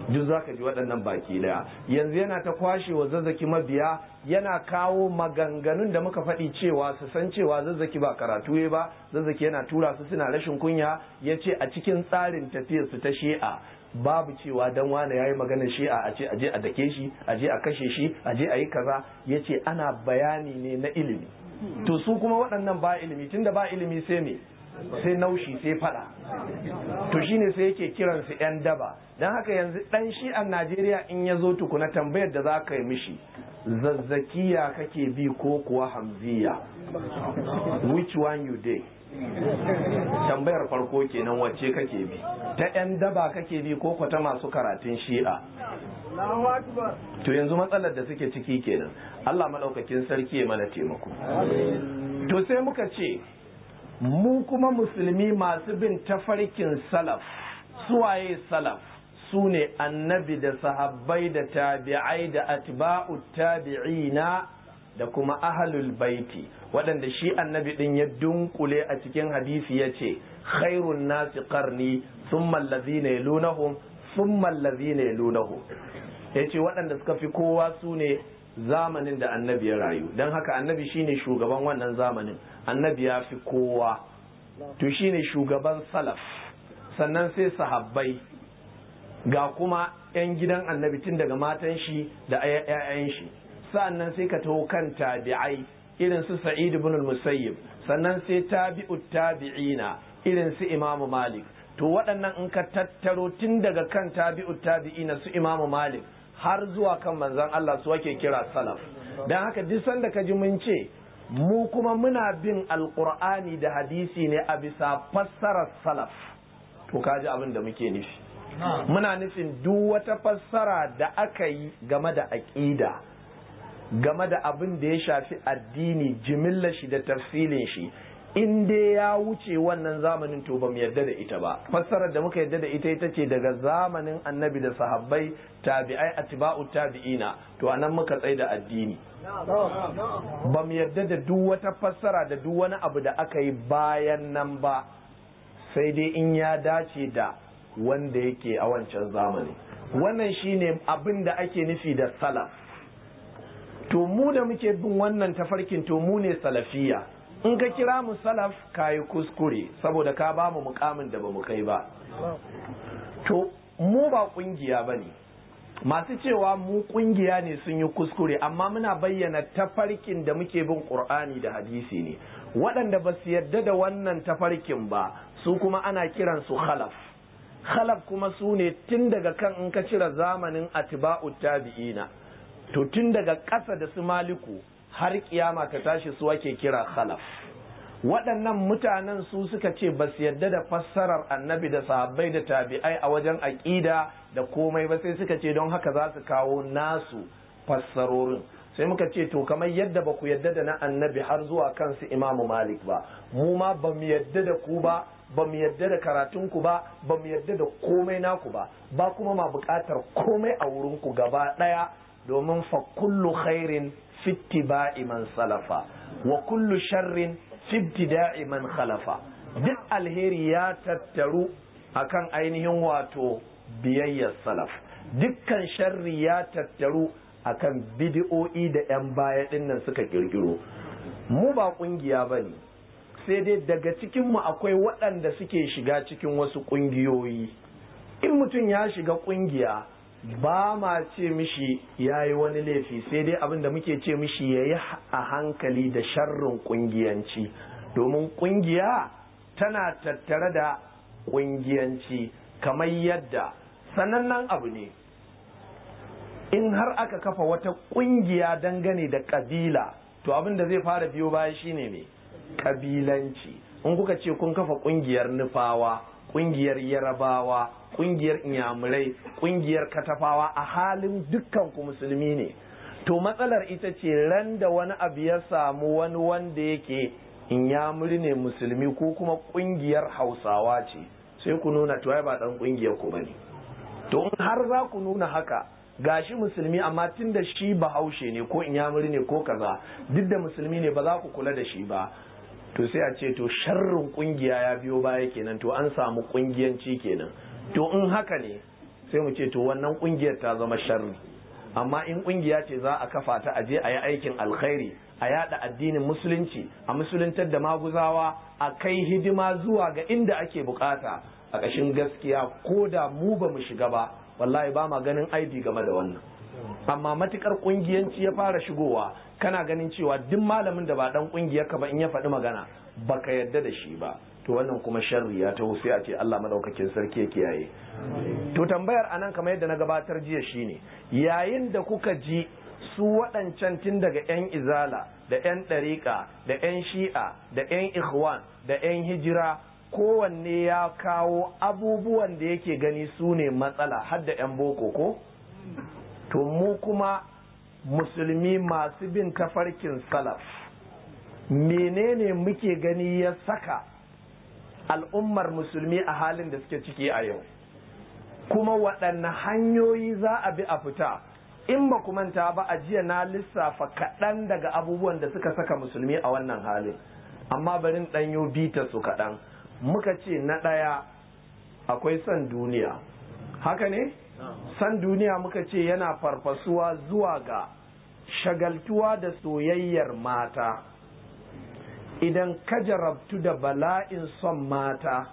duk za ka ji waɗannan baki daya yanzu yana ta kwashe wa zazzaki mabiya yana kawo maganganun da muka faɗi cewa su san cewa zazzaki ba karatu ya ba zazzaki yana tura su suna rashin kunya ya ce a cikin tsarin tafiyarsu ta shi'a babu cewa dan wane yayi maganar shi'a a ce aje a dake shi aje a kashe shi aje a yi kaza ya ce ana bayani ne na ilimi to su kuma waɗannan ba ilimi tunda ba ilimi sai me sai naushi sai fada to shine sai yake kiran su yan daba don haka yanzu dan shi a Najeriya in ya zo tukuna tambayar da za ka yi mishi zazzakiya kake bi ko kuwa hamziya which one you dey tambayar farko kenan wacce kake bi ta yan daba kake bi ko ta masu karatun shi'a to yanzu matsalar da suke ciki kenan Allah maɗaukakin sarki ya mana taimako to sai muka ce mu kuma musulmi masu bin tafarkin salaf suwaye salaf su ne annabi da sahabbai da tabi'ai da atba'u tabi'ina da kuma ahlul baiti waɗanda shi annabi ɗin ya dunkule a cikin hadisi ya ce khairun nasi qarni thumma allazina yalunahum thumma allazina yalunahum yace waɗanda suka fi kowa su ne zamanin da annabi ya rayu don haka annabi shine shugaban wannan zamanin annabi ya fi kowa to shine shugaban salaf sannan sai sahabbai ga kuma 'yan gidan annabi tun daga matan shi da 'ya'yan shi sannan sai ka taho kan tabi'ai irin su sa'id ibn musayyib sannan sai tabi'ut tabi'ina irin su imamu malik to waɗannan in ka tattaro tun daga kan tabi'ut tabi'ina su imamu malik har zuwa kan manzon Allah su ake kira salaf don haka duk sanda ka ji mun ce mu kuma muna bin alkur'ani da hadisi ne a bisa fassarar salaf to kaji abin da muke nufi muna nufin duk wata fassara da aka yi game da aƙida game da abin da ya shafi addini jimillar shi da tafsilin shi in dai ya wuce wannan zamanin to ba mu yarda da ita ba fassarar da muka yarda da ita ita ce daga zamanin annabi da sahabbai tabi'ai atba'u tabi'ina to anan muka tsai da addini ba mu yarda da duk wata fassara da duk wani abu da aka yi bayan nan ba sai dai in ya dace da wanda yake a wancan zamani wannan shine abin da ake nufi da salaf to mu da muke bin wannan tafarkin to mu ne salafiya in ka kira mu salaf ka yi kuskure saboda ka ba mu mukamin da ba mu kai ba to mu ba kungiya ba ne masu cewa mu kungiya ne sun yi kuskure amma muna bayyana tafarkin da muke bin qur'ani da hadisi ne waɗanda ba su yarda da wannan tafarkin ba su kuma ana kiran su khalaf khalaf kuma su ne tun daga kan in ka cire zamanin atba'u tabi'ina to tun daga ƙasa da su maliku har kiyama ta tashi su ake kira khalaf waɗannan mutanen su suka ce ba su yarda da fassarar annabi da sahabbai da tabi'ai a wajen aƙida da komai ba sai suka ce don haka za su kawo nasu fassarorin sai muka ce to kamar yadda ba ku yarda da na annabi har zuwa kansu imamu malik ba mu ma ba mu yarda da ku ba ba mu yarda da karatunku ba ba mu yarda da komai naku ba ba kuma ma buƙatar komai a wurinku gaba ɗaya domin fa kullu khairin fittiba'i man salafa wa kullu sharrin fibtida'i man khalafa duk alheri ya tattaru akan ainihin wato biyayyar salaf dukkan sharri ya tattaru akan bid'o'i da 'yan baya dinnan suka kirkiro mu ba kungiya ba ne sai dai daga cikinmu akwai waɗanda suke shiga cikin wasu ƙungiyoyi in mutum ya shiga ƙungiya ba ma ce mishi ya yi wani laifi sai dai abin da muke ce mishi ya yi a hankali da sharrin kungiyanci domin kungiya tana tattare da kungiyanci kamar yadda sanannen abu ne in har aka kafa wata kungiya dangane da kabila to abin da zai fara biyo baya shine mai kabilanci in kuka ce kun kafa kungiyar nufawa kungiyar yarabawa kungiyar inyamurai kungiyar katafawa a halin dukkan ku musulmi ne to matsalar ita ce ran da wani abu ya samu wani wanda yake inyamuri ne musulmi ko kuma kungiyar hausawa ce sai ku nuna to ba dan kungiyar ku bane to in har za ku nuna haka gashi musulmi amma tun da shi bahaushe ne ko inyamuri ne ko kaza duk da musulmi ne ba za ku kula da shi ba to sai a ce to sharrin kungiya ya biyo baya kenan to an samu kungiyanci kenan to in haka ne sai mu ce to wannan kungiyar ta zama sharri amma in kungiya ce za a kafa ta aje a yi aikin alkhairi a yada addinin musulunci a musuluntar da maguzawa a kai hidima zuwa ga inda ake bukata a ƙashin gaskiya ko da mu ba mu shiga ba wallahi ba ma ganin aibi game da wannan amma matukar kungiyanci ya fara shigowa kana ganin cewa duk malamin da ba dan kungiyar ka ba in ya faɗi magana baka yadda da shi ba to wannan kuma sharri ya taho sai a ce Allah madaukakin sarki ya kiyaye to tambayar anan kamar yadda na gabatar jiya shine yayin da kuka ji su waɗancan tun daga 'yan izala da 'yan ɗariƙa da 'yan shi'a da 'yan ikhwan da 'yan hijira kowanne ya kawo abubuwan da yake gani su ne matsala har da 'yan boko ko to mu kuma musulmi masu bin tafarkin salaf menene muke gani ya saka al'ummar musulmi a halin da suke ciki a yau kuma waɗanne hanyoyi za a bi a fita in ba manta ba a jiya na lissafa kaɗan daga abubuwan da suka saka musulmi a wannan halin amma barin ɗanyo bita su kaɗan muka ce na ɗaya akwai son duniya haka ne san duniya muka ce yana farfasuwa zuwa ga shagaltuwa da soyayyar mata idan ka jarabtu da bala'in son mata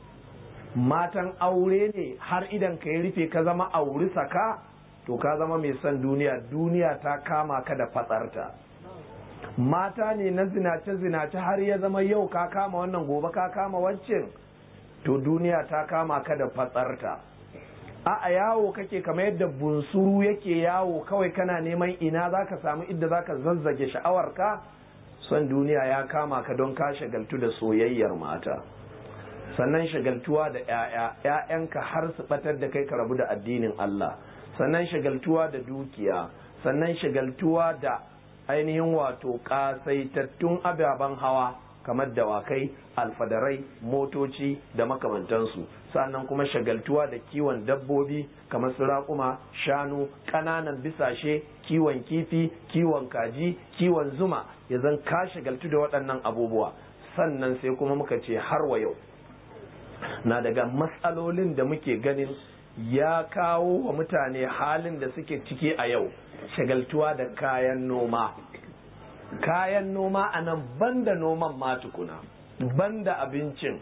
matan aure ne har idan ka yi rufe ka zama auri saka to ka zama mai son duniya duniya ta kama ka da fatsarta mata ne na zinace-zinace har ya zama yau ka kama wannan gobe ka kama wancan to duniya ta kama ka da fatsarta a a yawo kake kamar yadda bunsuru yake yawo kawai kana neman ina za ka samu idda za ka zazzage sha'awarka son duniya ya kama ka don ka shagaltu da soyayyar mata sannan shagaltuwa da 'ya'ya 'ya'yanka har su batar da kai ka rabu da addinin Allah sannan shagaltuwa da dukiya sannan shagaltuwa da ainihin wato kasaitattun ababen hawa kamar dawakai alfadarai motoci da makamantansu sannan kuma shagaltuwa da kiwon dabbobi kamar su raƙuma shanu ƙananan bisashe kiwon kifi kiwon kaji kiwon zuma ya zan ka shagaltu da waɗannan abubuwa sannan sai kuma muka ce har wa yau na daga matsalolin da muke ganin ya kawo wa mutane halin da suke ciki a yau shagaltuwa da kayan noma kayan noma a nan banda noman matukuna banda abincin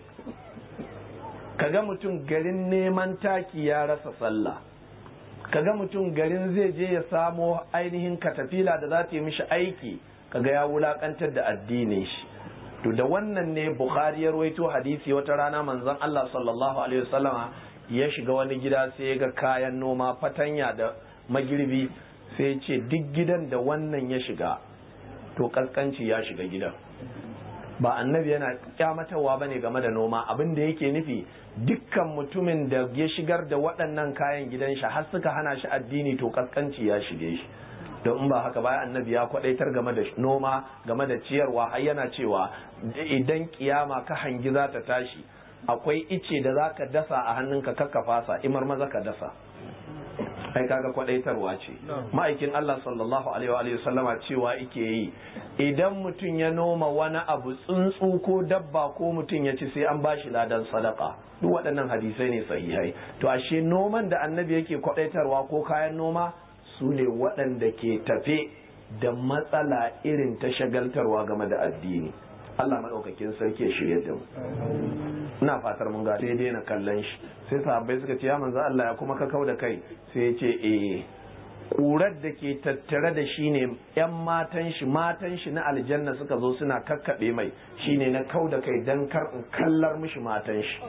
kaga mutum garin neman taki ya rasa sallah kaga mutum garin zai je ya samo ainihin katafila da za ta yi mishi aiki kaga ya wulakantar da addinin shi to da wannan ne bukhari ya rawaito hadisi wata rana manzon Allah sallallahu alaihi wasallama ya shiga wani gida sai ya ga kayan noma fatanya da magirbi sai ya ce duk gidan da wannan ya shiga to kaskanci ya shiga gidan ba annabi yana kyamatarwa bane game da noma abin da yake nufi dukkan mutumin da ya shigar da waɗannan kayan gidan shi har suka hana shi addini to kaskanci ya shige shi don in ba haka ba annabi ya kwadaitar game da noma game da ciyarwa har yana cewa idan kiyama ka hangi za ta tashi akwai ice da za ka dasa a hannunka kakka fasa imar maza ka dasa ai kaga kwadaitarwa ce ma'aikin Allah sallallahu alaihi wa sallama cewa ike yi idan mutum ya noma wani abu tsuntsu ko dabba ko mutum ya ci sai an bashi ladan sadaka duk waɗannan hadisai ne sahihai to ashe noman da annabi yake kwadaitarwa ko kayan noma su ne waɗanda ke tafe da matsala irin ta shagaltarwa game da addini Allah maɗaukakin sarki ya shirya da mu ina fatar mun ga sai daina kallon shi sai sahabbai suka ce ya manzo Allah ya kuma ka kau da kai sai ya ce eh ƙurar da ke tattare da shi ne ‘yan matan shi matan shi na aljanna suka zo suna kakkaɓe mai shi ne na kau da kai don kar in kallar mishi matan shi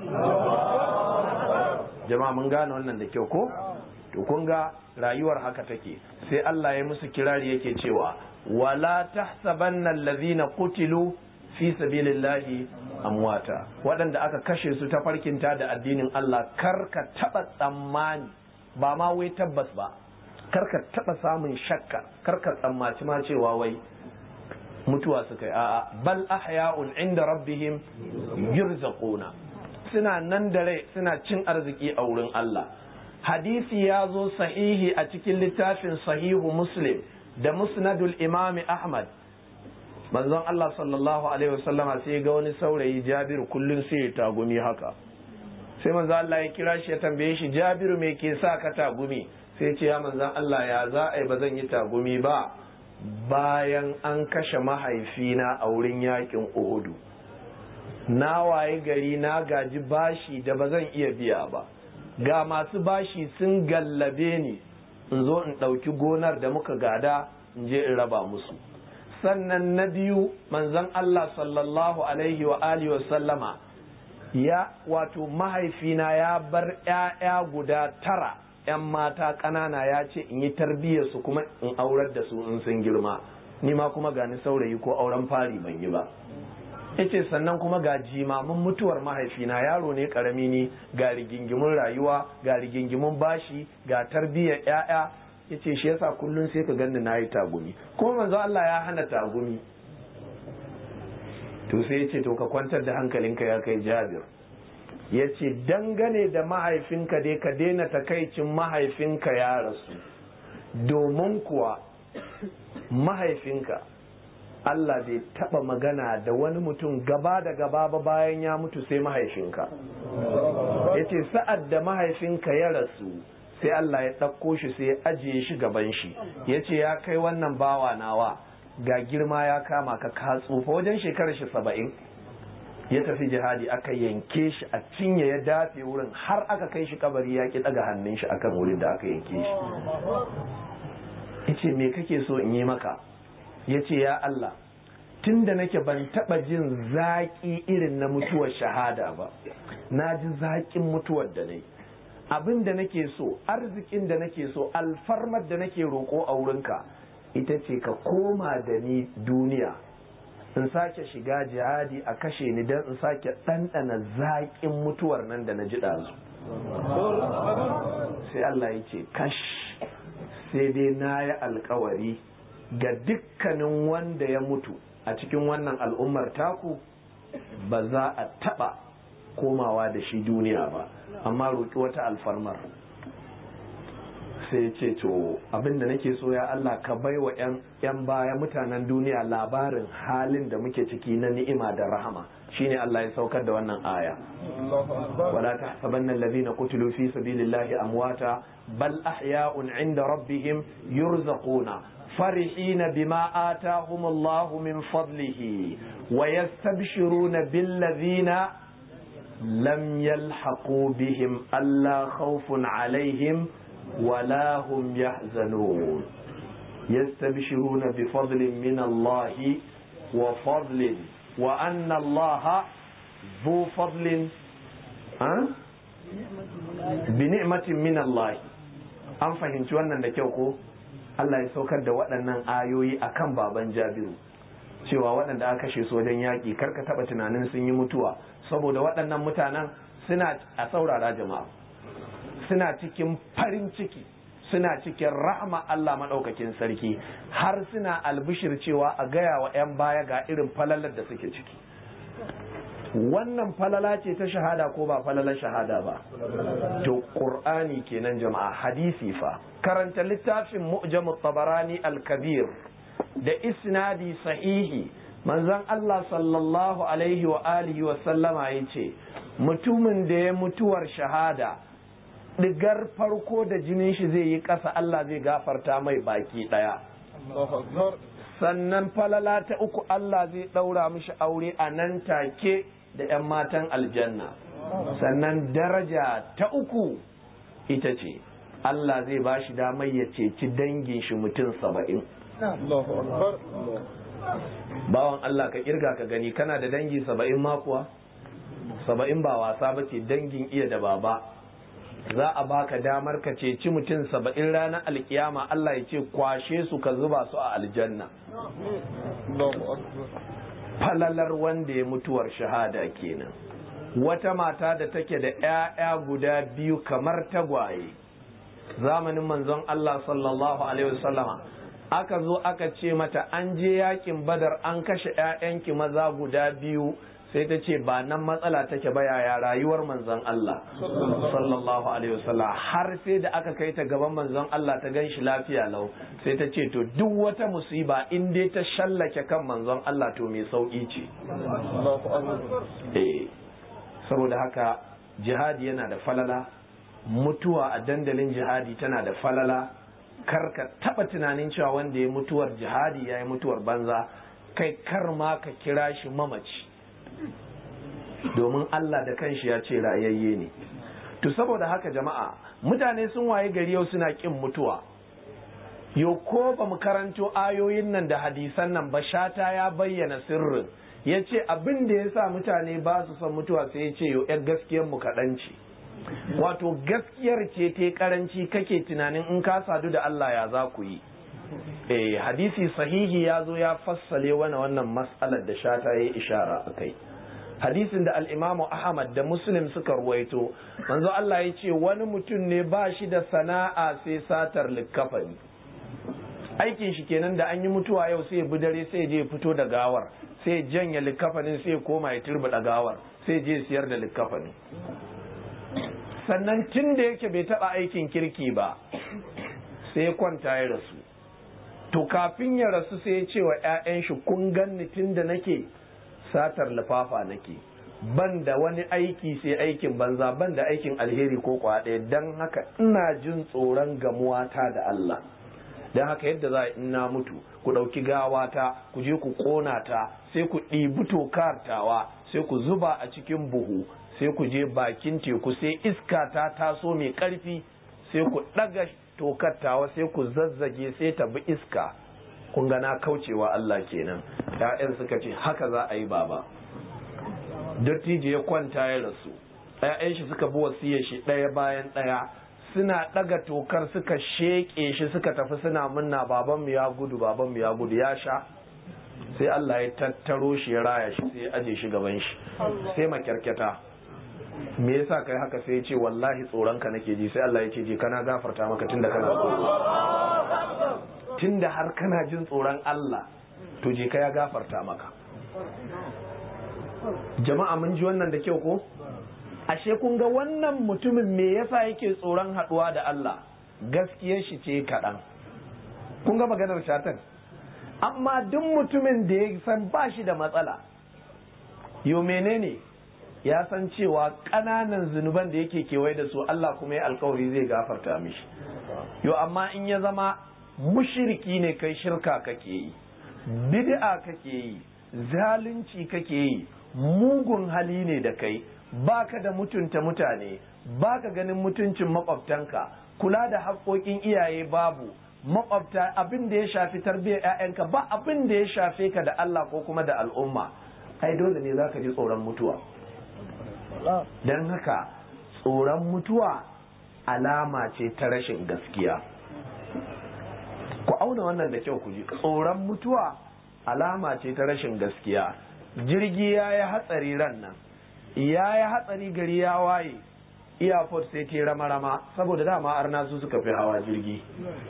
jama'a mun gane wannan da kyau ko to kun ga rayuwar haka take sai Allah ya musu kirari yake cewa wala tahsabanna allazina qutilu fi sabilillahi amwata waɗanda aka kashe su ta farkinta da addinin Allah kar ka taɓa tsammani ba ma wai tabbas ba kar ka taɓa samun shakka kar ka tsammaci ma cewa wai mutuwa suka yi a'a bal ahya'un inda rabbihim yurzaquna suna nan da rai suna cin arziki a wurin Allah hadisi ya zo sahihi a cikin littafin sahihu muslim da musnadul imami ahmad manzon Allah sallallahu alaihi wasallama sai ga wani saurayi Jabiru kullum sai ya tagumi haka sai manzo Allah ya kira shi ya tambaye shi Jabiru me ke sa ka tagumi sai ce ya manzo Allah ya za a yi ba zan yi tagumi ba bayan an kashe mahaifina a wurin yakin Uhudu na waye gari na gaji bashi da ba zan iya biya ba ga masu bashi sun gallabe ni in zo in ɗauki gonar da muka gada in je in raba musu sannan na biyu manzon Allah sallallahu alaihi wa alihi wa sallama ya wato mahaifina ya bar ‘ya'ya guda tara ‘yan mata ƙanana ya ce in yi tarbiyyar su kuma in aurar da su in sun girma ni ma kuma gani saurayi ko auren fari ban yi ba yace sannan kuma ga jimamin mutuwar mahaifina yaro ne karami ni ga rigingimun rayuwa ga rigingimun bashi ga tarbiyyar ‘ya'ya yace shi yasa kullum sai ka ganni na yi tagumi kuma manzo Allah ya hana tagumi to sai ya ce to ka kwantar da hankalinka ya kai jabir ya ce dangane da mahaifinka dai ka daina takaicin mahaifinka ya rasu domin kuwa mahaifinka Allah bai taba magana da wani mutum gaba da gaba ba bayan ya mutu sai mahaifinka ya ce sa'ad da mahaifinka ya rasu sai Allah ya ɗauko shi sai ya ajiye shi gaban shi ya ce ya kai wannan bawa nawa ga girma ya kama ka ka tsufa wajen shekarar shi saba'in ya tafi jihadi aka yanke shi a cinye ya dafe wurin har aka kai shi kabari ya ki daga hannun shi akan wurin da aka yanke shi yace me kake so in yi maka yace ya Allah tun da nake ban taba jin zaƙi irin na mutuwar shahada ba na ji zaƙin mutuwar da nayi abin da nake so arzikin da nake so alfarmar da nake roƙo a wurinka ita ce ka koma da ni duniya in sake shiga jihadi a kashe ni don in sake ɗanɗana zaƙin mutuwar nan da na ji ɗazu sai Allah ya ce kash sai dai na yi alkawari ga dukkanin wanda ya mutu a cikin wannan al'ummar taku ba za a taɓa komawa da shi duniya ba amma roƙi wata alfarmar sai ce to abinda nake so ya Allah ka bai wa 'yan baya mutanen duniya labarin halin da muke ciki na ni'ima da rahama shine Allah ya saukar da wannan aya wala tahsabanna alladhina qutilu fi sabilillahi amwata bal ahya'un 'inda rabbihim yurzaquna فرحين بما آتاهم الله من فضله ويستبشرون بالذين لم يلحقوا بهم ألا خوف عليهم ولا هم يحزنون يستبشرون بفضل من الله وفضل وأن الله ذو فضل أه؟ بنعمة من الله an fahimci wannan da kyau ko Allah ya saukar da waɗannan ayoyi akan baban Jabiru cewa waɗanda aka kashe su wajen yaƙi karka taɓa tunanin sun yi mutuwa saboda waɗannan mutanen suna a saurara jama'a suna cikin farin ciki suna cikin rahama Allah maɗaukakin sarki har suna albishir cewa a gaya wa 'yan baya ga irin falalar da suke ciki wannan falala ce ta shahada ko ba falalar shahada ba to qur'ani kenan jama'a hadisi fa karanta littafin mu'jamut tabarani al-kabir da isnadi sahihi manzon Allah sallallahu alaihi wa alihi wa sallama yace mutumin da ya mutuwar shahada digar farko da jinin shi zai yi ƙasa Allah zai gafarta mai baki ɗaya. Sannan falala ta uku Allah zai ɗaura mishi aure a nan take da ‘yan matan aljanna. Sannan daraja ta uku ita ce, Allah zai ba shi damar ya ceci dangin shi mutum saba'in. Bawan Allah ka kirga ka gani kana da dangi saba'in makuwa? Saba'in ba wasa ba ce dangin iya da baba. za a baka damar ka ceci mutum saba'in ranar alkiyama Allah ya ce kwashe su ka zuba su a aljanna falalar wanda ya mutuwar shahada kenan wata mata da take da 'ya'ya guda biyu kamar tagwaye zamanin manzon Allah sallallahu alaihi wasallama aka zo aka ce mata an je yakin badar an kashe 'ya'yanki maza guda biyu sai ta ce ba nan matsala take ba yaya rayuwar manzon Allah sallallahu alaihi wasallam har sai da aka kai ta gaban manzon Allah ta gan shi lafiya lau sai ta ce to duk wata musiba in dai ta shallake kan manzon Allah to mai sauki ce eh saboda haka jihadi yana da falala mutuwa a dandalin jihadi tana da falala kar ka taba tunanin cewa wanda ya mutuwar jihadi ya yi mutuwar banza kai kar ma ka kira shi mamaci domin Allah da kanshi ya ce rayayye ne to saboda haka jama'a mutane sun waye gari yau suna kin mutuwa yo ko ba mu karanto ayoyin nan da hadisan nan ba shata ya bayyana sirrin ya ce abin da ya sa mutane ba su son mutuwa sai ya ce yo yar gaskiyar mu kaɗan ce wato gaskiyar ce ta karanci kake tunanin in ka sadu da Allah ya za ku yi eh hadisi sahihi ya zo ya fassale wani wannan mas'alar da shata ya ishara a kai hadisin da al'imamu Ahmad da Muslim suka ruwaito manzo Allah ya ce wani mutum ne ba shi da sana'a sai satar likkafani aikin shi kenan da an yi mutuwa yau sai bi dare sai je fito da gawar sai janya likkafanin sai koma ya turbuɗa gawar sai je siyar da likkafanin sannan tun da yake bai taɓa aikin kirki ba sai ya kwanta ya rasu to kafin ya rasu sai ya ce wa 'ya'yan shi kun ganni tun da nake satar lifafa nake ban da wani aiki sai aikin banza ban da aikin alheri ko kwaɗe don haka ina jin tsoron gamuwata da Allah don haka yadda za in na mutu ku ɗauki gawata ku je ku ƙona ta sai ku ɗibi tokartawa sai ku zuba a cikin buhu sai ku je bakin teku sai iska ta taso mai ƙarfi sai ku ɗaga tokartawa sai ku zazzage sai ta bi iska kun ga na kaucewa Allah kenan ‘ya'yan suka ce haka za a yi baba dattijo ya kwanta ya rasu ‘ya'yan shi suka bi wasiyar shi ɗaya bayan ɗaya suna ɗaga tokar suka sheƙe shi suka tafi suna munna babanmu ya gudu babanmu ya gudu ya sha sai Allah ya tattaro shi ya raya shi sai ya aje shi gaban shi sai makyarkyata me yasa kai haka sai ya ce wallahi tsoron ka nake ji sai Allah ya ce je kana gafarta maka tunda kana tsoro tunda har kana jin tsoron Allah to je ka ya gafarta maka jama'a mun ji wannan da kyau ko ashe kun ga wannan mutumin me yasa yake tsoron haɗuwa da Allah gaskiyar shi ce kaɗan kun ga maganar shatan amma duk mutumin da ya san ba shi da matsala yo menene ya san cewa ƙananan zunuban da yake kewaye da su Allah kuma ya alkawari zai gafarta mishi yo amma in ya zama mushiriki ne kai shirka kake yi bid'a kake yi zalunci kake yi mugun hali ne da kai baka da mutunta mutane baka ganin mutuncin makwabtanka kula da haƙoƙin iyaye babu makwabta abin da ya shafi tarbiyyar 'ya'yanka ba abin da ya shafe ka da Allah ko kuma da al'umma ai dole ne zaka ji tsoron mutuwa don haka tsoron mutuwa alama ce ta rashin gaskiya ku auna wannan da kyau ku ji tsoron mutuwa alama ce ta rashin gaskiya jirgi ya yi hatsari ran nan ya yi hatsari gari ya waye airport sai ke rama-rama saboda dama arna su suka fi hawa jirgi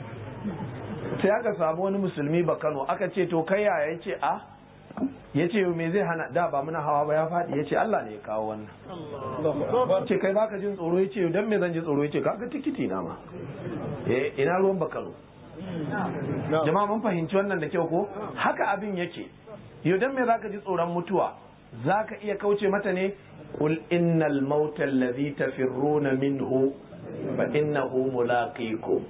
sai aka samu wani musulmi ba kano aka ce to kai yaya ya ce a ya ce me zai hana da ba muna hawa ba ya faɗi ya ce Allah ne ya kawo wannan ce kai baka jin tsoro ya ce don me zan ji tsoro ya ce kaga tikiti na ma ina ruwan ba kano jama'a mun fahimci wannan da kyau ko haka abin yake yau dan me zaka ji tsoron mutuwa zaka iya kauce mata ne qul innal mauta alladhi tafirruna minhu fa innahu mulaqikum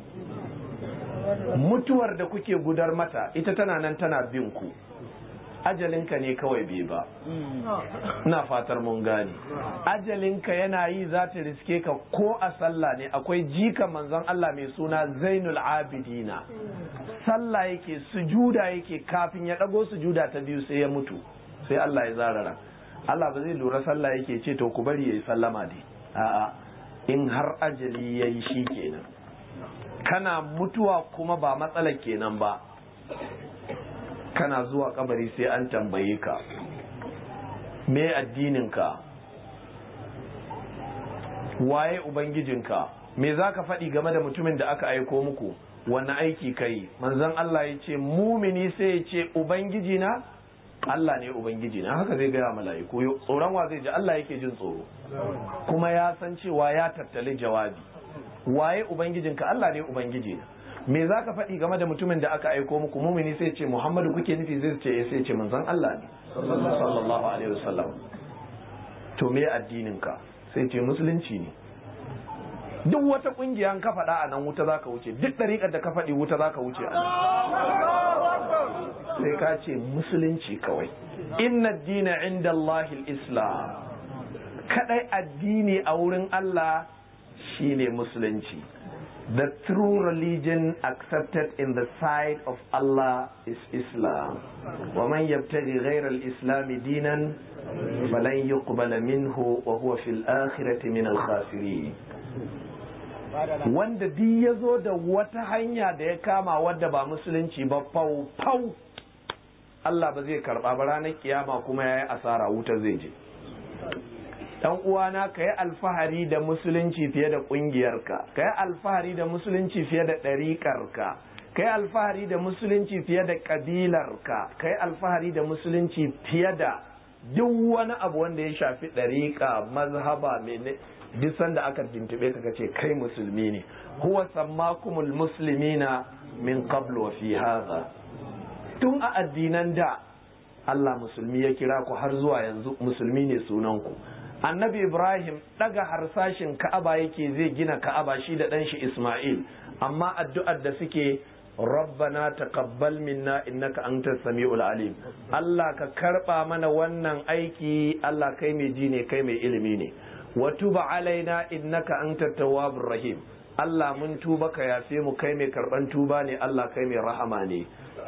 mutuwar da kuke gudar mata ita tana nan tana bin ku ajalinka ne kawai bai ba ina fatar mun gane ajalinka yana yi za ta riske ka ko a sallah ne akwai jika manzon Allah mai suna zainul abidina sallah yake sujuda yake kafin ya ɗago sujuda ta biyu sai ya mutu sai Allah ya zarara Allah ba zai lura sallah yake ce to ku bari yayi sallama dai a'a in har ajali yayi shi kenan kana mutuwa kuma ba matsalar kenan ba kana zuwa kabari sai an tambaye ka me addininka waye ubangijinka me za ka faɗi game da mutumin da aka aiko muku wani aiki kai manzon Allah ya ce mumini sai ya ce ubangijina Allah ne ubangijina haka zai gaya mala'iku tsoron wa zai ji Allah yake jin tsoro kuma ya san cewa ya tattali jawabi waye ubangijinka Allah ne ubangijina me za ka faɗi game da mutumin da aka aiko muku mumini sai ce muhammadu kuke nufi zai ce sai ce manzon Allah ne sallallahu alaihi wasallam to me addinin ka sai ce musulunci ne duk wata kungiya ka faɗa a nan wuta za ka wuce duk ɗariƙar da ka faɗi wuta za ka wuce a sai ka ce musulunci kawai inna dina inda Allahil islam kadai addini a wurin Allah shine musulunci the true religion accepted in the sight of Allah is Islam wa man yabtaghi ghayra al-islam dinan falan yuqbala minhu wa huwa fil akhirati min al-khasirin wanda duk ya zo da wata hanya da ya kama wadda ba musulunci ba fau fau Allah ba zai karba ba ranar kiyama kuma ya yi asara wuta zai je dan uwana ka yi alfahari da musulunci fiye da ƙungiyarka ka yi alfahari da musulunci fiye da ɗariƙarka ka yi alfahari da musulunci fiye da ƙabilarka ka yi alfahari da musulunci fiye da duk wani abu wanda ya shafi ɗariƙa mazhaba mene duk sanda aka tuntube ka ce kai musulmi ne huwa sammakumul muslimina min qablu wa fi hadha tun a addinan da Allah musulmi ya kira ku har zuwa yanzu musulmi ne sunan ku annabi ibrahim daga harsashin ka'aba yake zai gina ka'aba shi da ɗanshi isma'il amma addu'ar da suke rabbana taqabbal minna innaka antas samiul alim Allah ka karba mana wannan aiki Allah kai mai ji ne kai mai ilimi ne wa tuba alaina innaka antat tawwabur rahim Allah mun tuba ka yafe mu kai mai karban tuba ne Allah kai mai rahama ne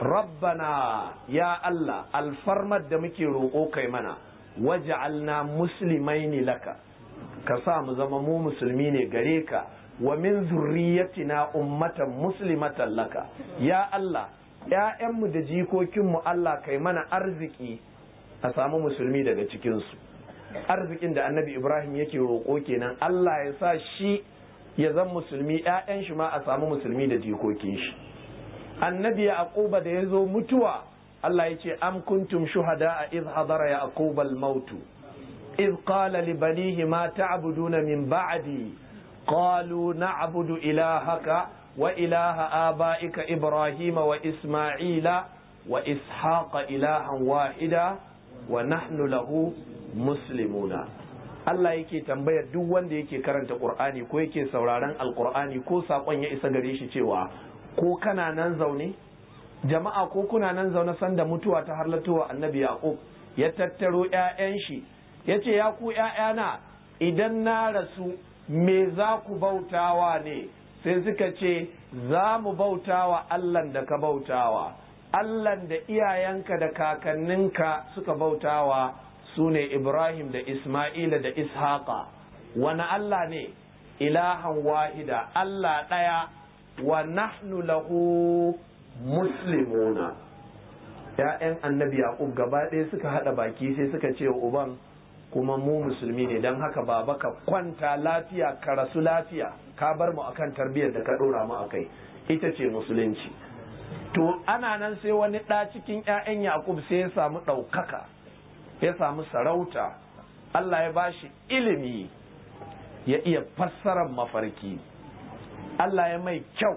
rabbana ya Allah alfarmar da muke roƙo kai mana waj'alna muslimaini laka ka sa mu zama mu musulmi ne gare ka wa min zurriyatina ummatan muslimatan laka ya Allah ‘ya'yanmu da jikokinmu Allah kai mana arziki a samu musulmi daga cikinsu arzikin da annabi Ibrahim yake roƙo kenan Allah ya sa shi ya zan musulmi ‘ya'yan shi ma a samu musulmi da jikokin shi annabi yaquba da ya zo mutuwa Allah ya ce am kuntum shuhada a iz hadara yaqub al-maut iz qala li banihi ma ta'buduna min ba'di qalu na'budu ilahaka wa ilaha abaika ibrahima wa isma'ila wa ishaqa ilahan wahida wa nahnu lahu muslimuna Allah yake tambayar duk wanda yake karanta Qur'ani ko yake sauraron Alqur'ani ko sakon ya isa gare shi cewa ko kana nan zaune jama'a ko kuna nan zaune sanda mutuwa ta harlatowa annabi yaqub ya tattaro ƴaƴan shi yace ya ku ƴaƴana idan na rasu me za ku bautawa ne sai suka ce za mu bautawa Allah da ka bautawa Allah da iyayenka da kakanninka suka bautawa su ne Ibrahim da Ismaila da Ishaqa wani Allah ne ilahan wahida Allah ɗaya wa nahnu lahu muslimuna ‘ya'yan annabi Yaqub gaba ɗaya suka haɗa baki sai suka ce wa uban kuma mu musulmi ne don haka baba ka kwanta lafiya ka rasu lafiya ka bar mu akan tarbiyyar da ka ɗora mu akai ita ce musulunci to ana nan sai wani ɗa cikin ‘ya'yan Yaqub sai ya samu ɗaukaka ya samu sarauta Allah ya bashi ilimi ya iya fassarar mafarki Allah ya mai kyau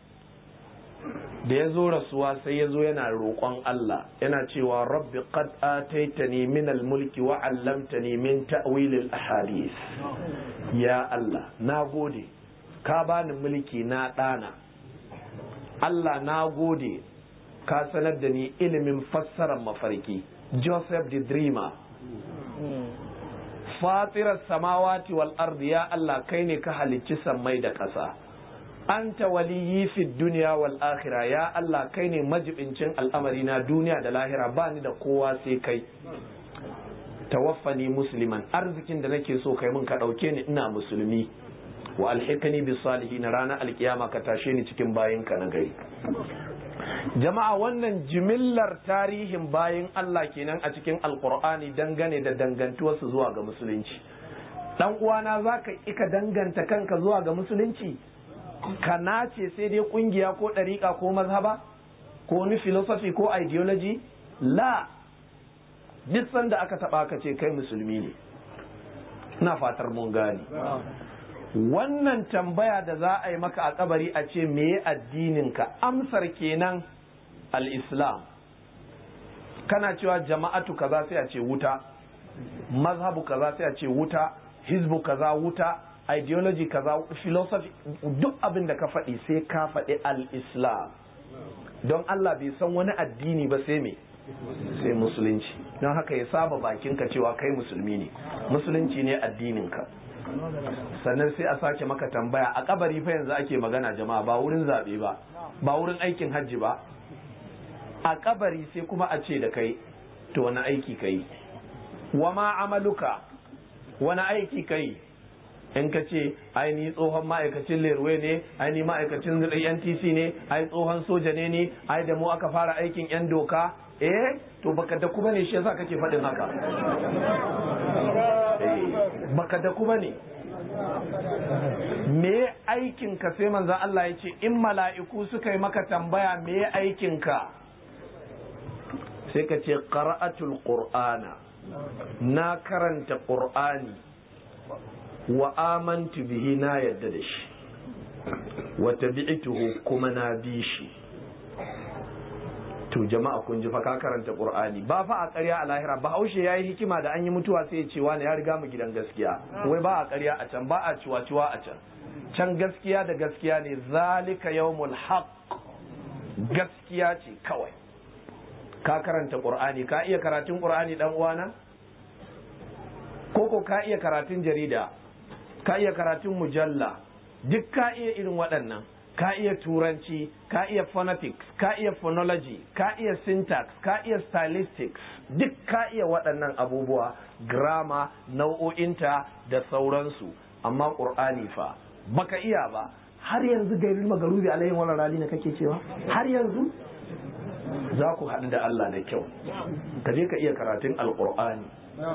da ya zo rasuwa sai ya zo yana roƙon Allah yana cewa rabbi qad ataitani min al-mulki wa 'allamtani min ta'wil al-ahadith ya Allah na gode ka bani mulki na ɗana Allah na gode ka sanar da ni ilimin fassarar mafarki Joseph the dreamer fatirar samawati wal ardi ya Allah kai ne ka halicci sammai da ƙasa anta waliyyi fi duniya wal akhira ya Allah kai ne majibincin al'amari na duniya da lahira ba ni da kowa sai kai tawaffani musliman arzikin da nake so kai mun ka ɗauke ni ina musulmi wa alhikani bi salihin ranar alkiyama ka tashe ni cikin bayinka na gari jama'a wannan jimillar tarihin bayin Allah kenan a cikin alkur'ani dangane da dangantuwarsu zuwa ga musulunci dan uwana zaka ika danganta kanka zuwa ga musulunci ka nace sai dai kungiya ko ɗariƙa ko mazhaba ko wani philosophy ko ideology la duk sanda aka taɓa ka ce kai musulmi ne ina fatar mun gane wannan tambaya da za a yi maka a kabari a ce meye addininka amsar kenan al-islam kana cewa jama'atu kaza sai a ce wuta mazhabu kaza sai a ce wuta hizbu kaza wuta ideology kaza philosophy duk abin da ka faɗi sai ka faɗi al-islam don Allah bai san wani addini ba sai me sai musulunci don haka ya saba bakinka cewa kai musulmi ne musulunci ne addininka sannan sai a sake maka tambaya a kabari fa yanzu ake magana jama'a ba wurin zaɓe ba ba wurin aikin hajji ba a kabari sai kuma a ce da kai to wani aiki kai wa ma amaluka wani aiki kai in ka ce ai ni tsohon ma'aikacin lerwe ne ai ni ma'aikacin ntc ne ai tsohon soja ne ne ai da mu aka fara aikin yan doka eh to baka da kuma ne shi yasa kake faɗin haka baka da kuma ne me aikin ka sai manzon Allah ya ce in mala'iku suka yi maka tambaya me aikin ka sai ka ce qara'atul qur'ana na karanta qur'ani wa amantu bihi na yadda da shi wa tabi'tuhu kuma na bi shi to jama'a kun ji fa ka karanta qur'ani ba fa a ƙarya a lahira ba haushe yayi hikima da an yi mutuwa sai ya ce wani ya riga mu gidan gaskiya wai ba a ƙarya a can ba a ciwa-ciwa a can can gaskiya da gaskiya ne zalika yawmul haqq gaskiya ce kawai ka karanta qur'ani ka iya karatun qur'ani dan uwana koko ka iya karatun jarida ka iya karatun mujalla duk ka iya irin waɗannan ka iya turanci ka iya phonetics ka iya phonology ka iya syntax ka iya stylistics duk ka iya waɗannan abubuwa grammar nau'o'inta da sauransu amma ƙur'ani fa baka iya ba har yanzu gairin magarubi alayhin wani rali na kake cewa har yanzu za ku haɗu da Allah da kyau ka je ka iya karatun alƙur'ani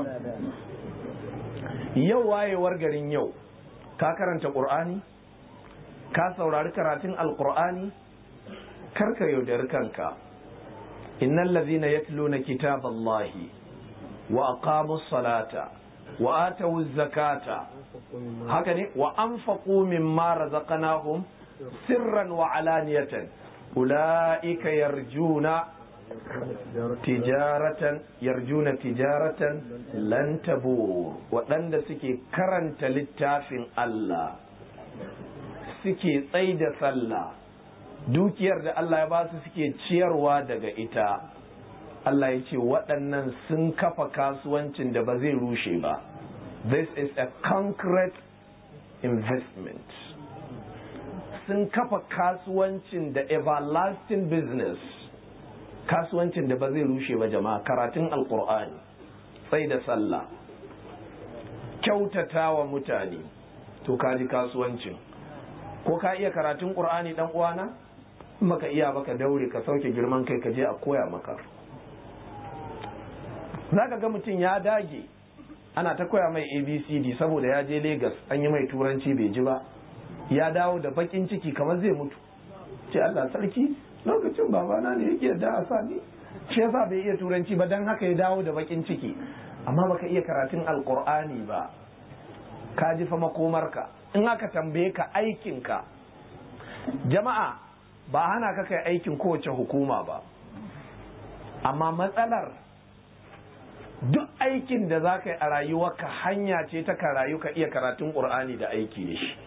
yau wayewar garin yau ka karanta ƙur'ani ka saurari karatun alkur'ani karka yaudari kanka innal ladhina yatluna kitaballahi wa aqamus salata wa atawuz zakata haka ne wa anfaqu mimma razaqnahum sirran wa alaniyatan ulaika yarjuna tijaratan yarjuna tijaratan lan tabur waɗanda suke karanta littafin Allah suke tsai da sallah dukiyar da Allah ya ba su suke ciyarwa daga ita Allah ya ce waɗannan sun kafa kasuwancin da ba zai rushe ba this is a concrete investment sun kafa kasuwancin da everlasting business kasuwancin da ba zai rushe ba jama'a karatun alkur'ani tsai da sallah kyautata wa mutane to kaji kasuwancin ko ka iya karatun qur'ani dan uwana maka iya baka daure ka sauke girman kai ka je a koya maka zaka ga mutum ya dage ana ta koya mai abcd saboda ya je lagos an yi mai turanci bai ji ba ya dawo da bakin ciki kamar zai mutu ce allah sarki lokacin babana ne yake da a sani shi yasa bai iya turanci ba dan haka ya dawo da bakin ciki amma baka iya karatun alqur'ani ba ka ji fa makomarka in aka tambaye ka aikinka jama'a ba hana ka kai aikin kowace hukuma ba amma matsalar duk aikin da za ka yi a rayuwarka hanya ce ta ka rayu ka iya karatun ƙur'ani da aiki da shi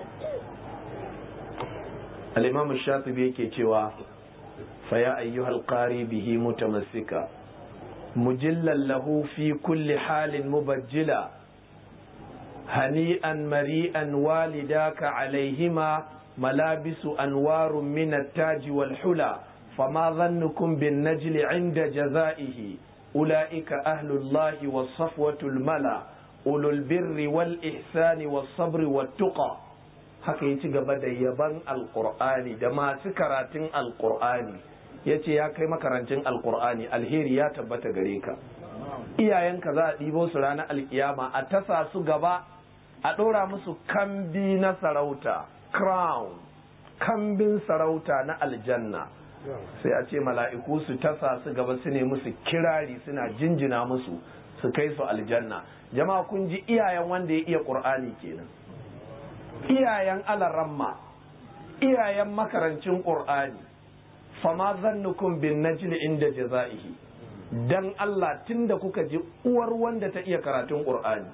al'imamu shatibi yake cewa faya ayyuhal qari bihi mutamassika mujillan lahu fi kulli halin mubajjila هنيئا مريئا والداك عليهما ملابس أنوار من التاج والحلى فما ظنكم بالنجل عند جزائه أولئك أهل الله والصفوة الملا أولو البر والإحسان والصبر والتقى haka ya ci gaba da yaban alkur'ani da masu karatun alkur'ani ya ce ya kai makarantun alkur'ani alheri ya tabbata gare ka iyayenka za a ɗibo su ranar alkiyama a tasa su gaba a ɗora musu kambi na sarauta crown kambin sarauta na aljanna sai a ce mala'iku su tasa su gaba su ne musu kirari suna jinjina musu su kai su aljanna jama'a kun ji iyayen wanda ya iya ƙur'ani kenan iyayen alaramma iyayen makarancin ƙur'ani fama zannukum bin najli inda jaza'ihi dan Allah tunda kuka ji uwar wanda ta iya karatun ƙur'ani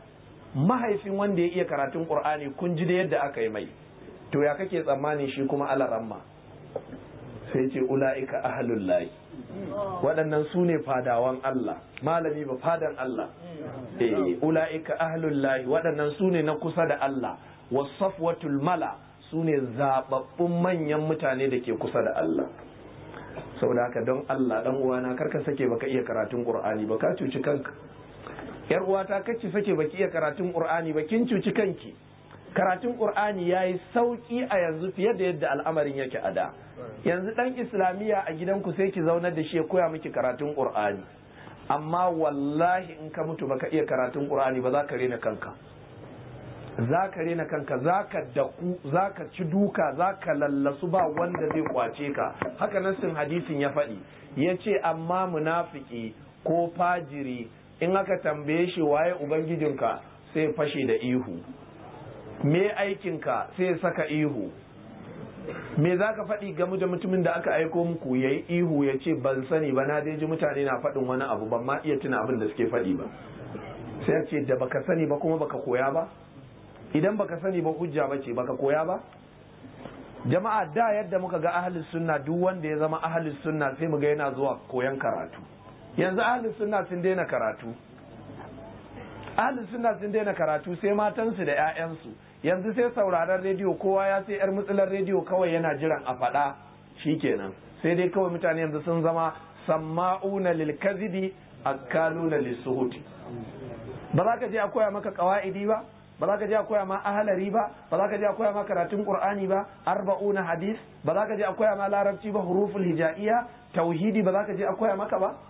mahaifin wanda ya iya karatun qur'ani kun ji da yadda aka yi mai to ya kake tsammani shi kuma alaramma sai ce ula'ika ahlul lahi waɗannan su ne fadawan Allah malami ba fadan Allah eh ula'ika ahlul lahi waɗannan su ne na kusa da Allah wasafwatul mala su ne zababbun manyan mutane da ke kusa da Allah saboda haka don Allah dan uwana karka sake baka iya karatun Qur'ani ba ka cuci kanka yar uwata kace sake baki iya karatun Qur'ani ba kin cuci kanki karatun Qur'ani yayi sauki a yanzu fiye da yadda al'amarin yake a da yanzu dan islamiyya a gidanku sai ki zaunar da shi ya koya miki karatun Qur'ani amma wallahi in ka mutu baka iya karatun Qur'ani ba za ka rena kanka za ka rena kanka za ka daku za ka ci duka za ka lallasu ba wanda zai kwace ka haka nassin hadisin ya faɗi ya ce amma munafiki ko fajiri in aka tambaye shi waye ubangijinka sai fashe da ihu me aikinka sai saka ihu me za ka faɗi game da mutumin da aka aiko muku ya yi ihu ya ce ban sani ba na dai ji mutane na faɗin wani abu ban ma iya tuna abin da suke faɗi ba sai ya ce da baka sani ba kuma baka koya ba idan baka sani ba hujja ba ce baka koya ba jama'a da yadda muka ga ahlus sunna duk wanda ya zama ahlus sunna sai mu ga yana zuwa koyan karatu yanzu ahlus sunna sun daina karatu ahlus sunna sun daina karatu sai matansu da 'ya'yansu yanzu sai sauraron rediyo kowa ya sai yar mutsular rediyo kawai yana jiran a faɗa shikenan sai dai kawai mutane yanzu sun zama samma'una lil kazibi akaluna lisuhuti ba za ka je a koya maka kawa'idi ba ba za ka je a koya ma ahalari ba ba za ka je a koya ma karatun qur'ani ba arba'una hadis ba za ka je a koya ma larabci ba huruful hijaiya tauhidi ba za ka je a koya maka ba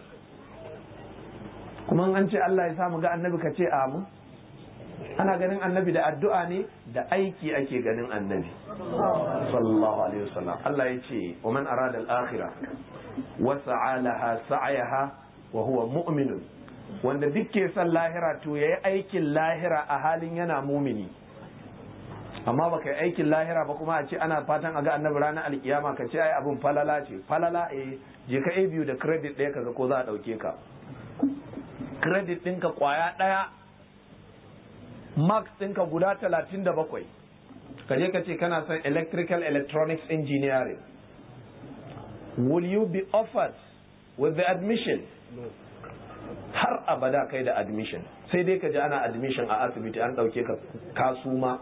kuma an ce Allah ya samu ga annabi ka ce amu ana ganin annabi da addu'a ne da aiki ake ganin annabi sallallahu alaihi wasallam Allah ya ce wa man arada al-akhirah wa sa'alaha sa'yaha wa huwa mu'minun wanda duk ke son lahira to ya yi aikin lahira a halin yana mumini amma baka yi aikin lahira ba kuma a ce ana fatan a ga annabi ranar alkiyama ka ce ai abin falala ce falala eh je ka biyu da credit ɗaya kaga ko za a ɗauke ka credit ɗinka kwaya ɗaya max ɗinka guda talatin da bakwai ka je ka ce kana son electrical electronics engineering will you be offered with the admission har abada kai da admission sai dai ka ji ana admission a asibiti an ɗauke ka kasuma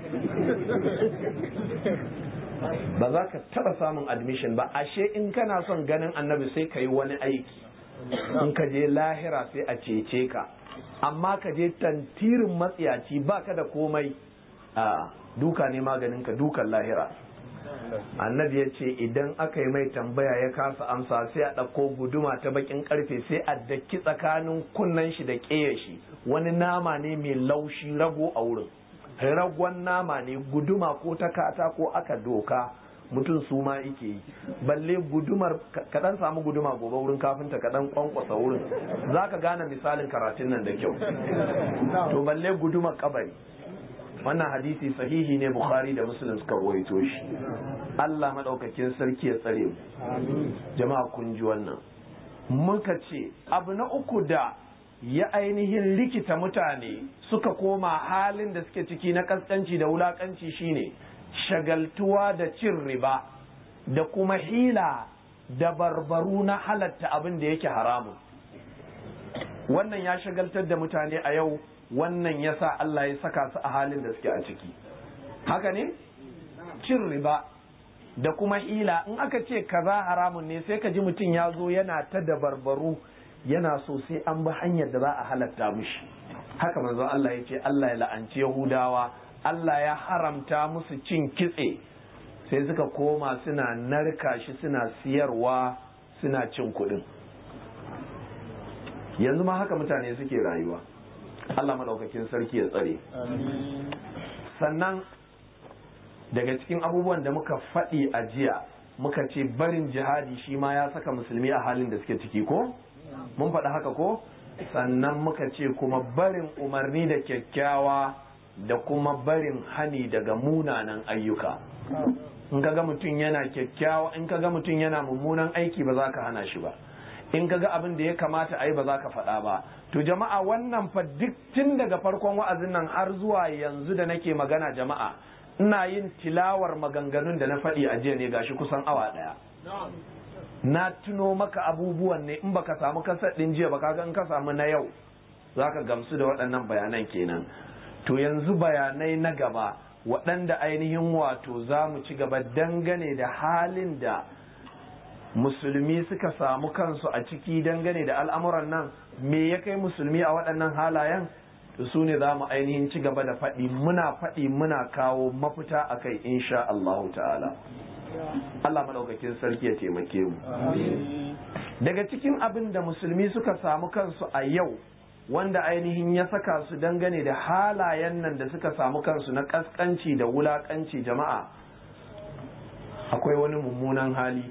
ba za ka taɓa samun admission ba ashe in kana son ganin annabi sai ka yi wani aiki in ka je lahira sai a cece ka amma ka je tantirin matsiyaci ba ka da komai a duka ne maganin ka dukan lahira annabi ya ce idan aka yi mai tambaya ya kasa amsa sai a ɗauko guduma ta bakin karfe sai a daki tsakanin kunnen shi da ƙeya shi wani nama ne mai laushi rago a wurin ragon nama ne guduma ko ta kata ko aka doka mutum su ma ike yi balle gudumar kaɗan samu guduma gobe wurin kafinta kaɗan kwankwasa wurin za ka gane misalin karatun nan da kyau to balle gudumar kabari wannan hadisi sahihi ne bukhari da muslim suka rawaito shi Allah madaukakin sarki ya tsare mu jama'a kun ji wannan muka ce abu na uku da ya ainihin likita mutane suka koma halin da suke ciki na kaskanci da wulakanci shine shagaltuwa da cin riba da kuma hila da barbaru na halatta abin da yake haramun wannan ya shagaltar da mutane a yau wannan ya sa Allah ya saka su a halin da suke a ciki haka ne cin riba da kuma hila in aka ce kaza haramun ne sai ka ji mutum ya zo yana ta dabarbaru yana so sai an bi hanyar da za a halatta mushi haka manzon Allah ya ce Allah ya la'anci Yahudawa Allah ya haramta musu cin kitse sai suka koma suna narka shi suna siyarwa suna cin kuɗin yanzu ma haka mutane suke rayuwa Allah maɗaukakin sarki ya tsare sannan daga cikin abubuwan da muka faɗi a jiya muka ce barin jihadi shi ma ya saka musulmi a halin da suke ciki ko mun faɗi haka ko sannan muka ce kuma barin umarni da kyakkyawa da kuma barin hani daga munanan ayyuka in ka ga mutum yana kyakkyawa in ka ga mutum yana mummunan aiki ba za ka hana shi ba in ka ga abin da ya kamata a yi ba za ka faɗa ba to jama'a wannan fa duk tun daga farkon wa'azin nan har zuwa yanzu da nake magana jama'a ina yin tilawar maganganun da na faɗi a jiya ne gashi kusan awa ɗaya na tuno maka abubuwan ne in baka samu kasar ɗin jiya ba kaga in ka samu na yau za ka gamsu da waɗannan bayanan kenan to yanzu bayanai na gaba waɗanda ainihin wato za mu ci gaba dangane da halin da musulmi suka samu kansu a ciki dangane da al'amuran nan me ya kai musulmi a waɗannan halayen to su ne za mu ainihin ci gaba da faɗi muna faɗi muna kawo mafita a kai insha Allahu ta'ala Allah maɗaukakin sarki ya taimake mu daga cikin abin da musulmi suka samu kansu a yau wanda ainihin ya saka su dangane da halayen nan da suka samu kansu na ƙasƙanci da wulaƙanci jama'a akwai wani mummunan hali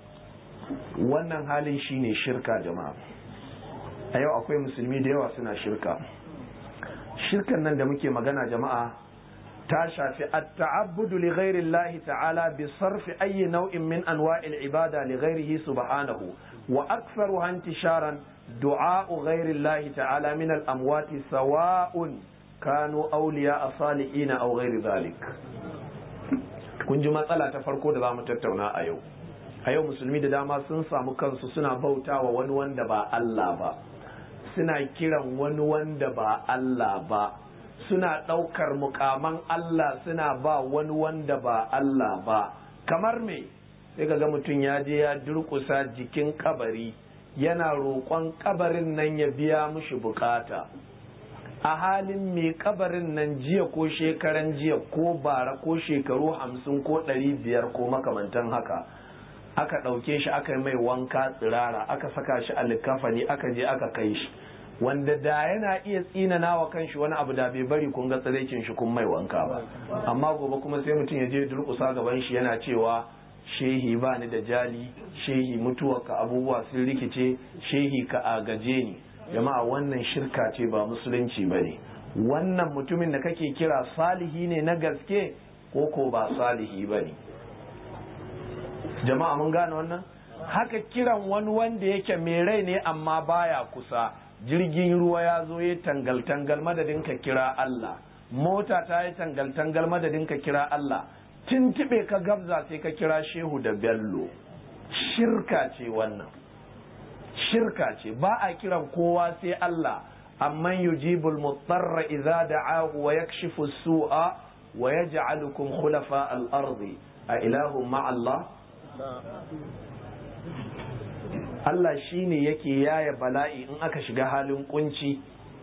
wannan halin shine shirka jama'a a yau akwai musulmi da yawa suna shirka shirkan nan da muke magana jama'a ta shafi at-ta'abbudu li ghairi Allah ta'ala bi sarfi ayyi nau'in min anwa'il ibada li ghairihi subhanahu wa aktharuha intisharan du'a'u ghairi Allah ta'ala min al-amwati sawa'un kanu awliya salihin aw ghairi dhalik kun ji matsala ta farko da zamu tattauna a yau a yau musulmi da dama sun samu kansu suna bautawa wani wanda ba Allah ba suna kiran wani wanda ba Allah ba suna ɗaukar mukaman Allah suna ba wani wanda ba Allah ba kamar me sai ga mutum ya je ya durƙusa jikin kabari yana roƙon kabarin nan ya biya mushi bukata a halin mai kabarin nan jiya ko shekaran jiya ko bara ko shekaru hamsin ko ɗari biyar ko makamantan haka aka ɗauke shi aka yi mai wanka tsirara aka saka shi a likafani aka je aka kai shi wanda da yana iya tsinana wa kanshi wani abu da bai bari kun ga tsiraicin shi kun mai wanka ba amma gobe kuma sai mutum ya je durƙusa gaban shi yana cewa shehi ba ni da jali shehi mutuwarka abubuwa sun rikice shehi ka agaje ni jama'a wannan shirka ce ba musulunci ba ne wannan mutumin da kake kira salihi ne na gaske ko ko ba salihi ba ne jama'a mun gane wannan haka kiran wani wanda yake mai rai ne amma baya kusa jirgin ruwa ya zo ya tangal-tangal madadin ka kira Allah mota ta yi tangal-tangal madadin ka kira Allah tintibe ka gabza sai ka kira shehu da bello shirka ce wannan shirka ce ba a kiran kowa sai Allah amman yujibul mutarra idza da'ahu wa yakshifu su'a wa yaj'alukum khulafa al-ardi a ilahu ma Allah Allah shi ne yake yaya bala'i in aka shiga halin kunci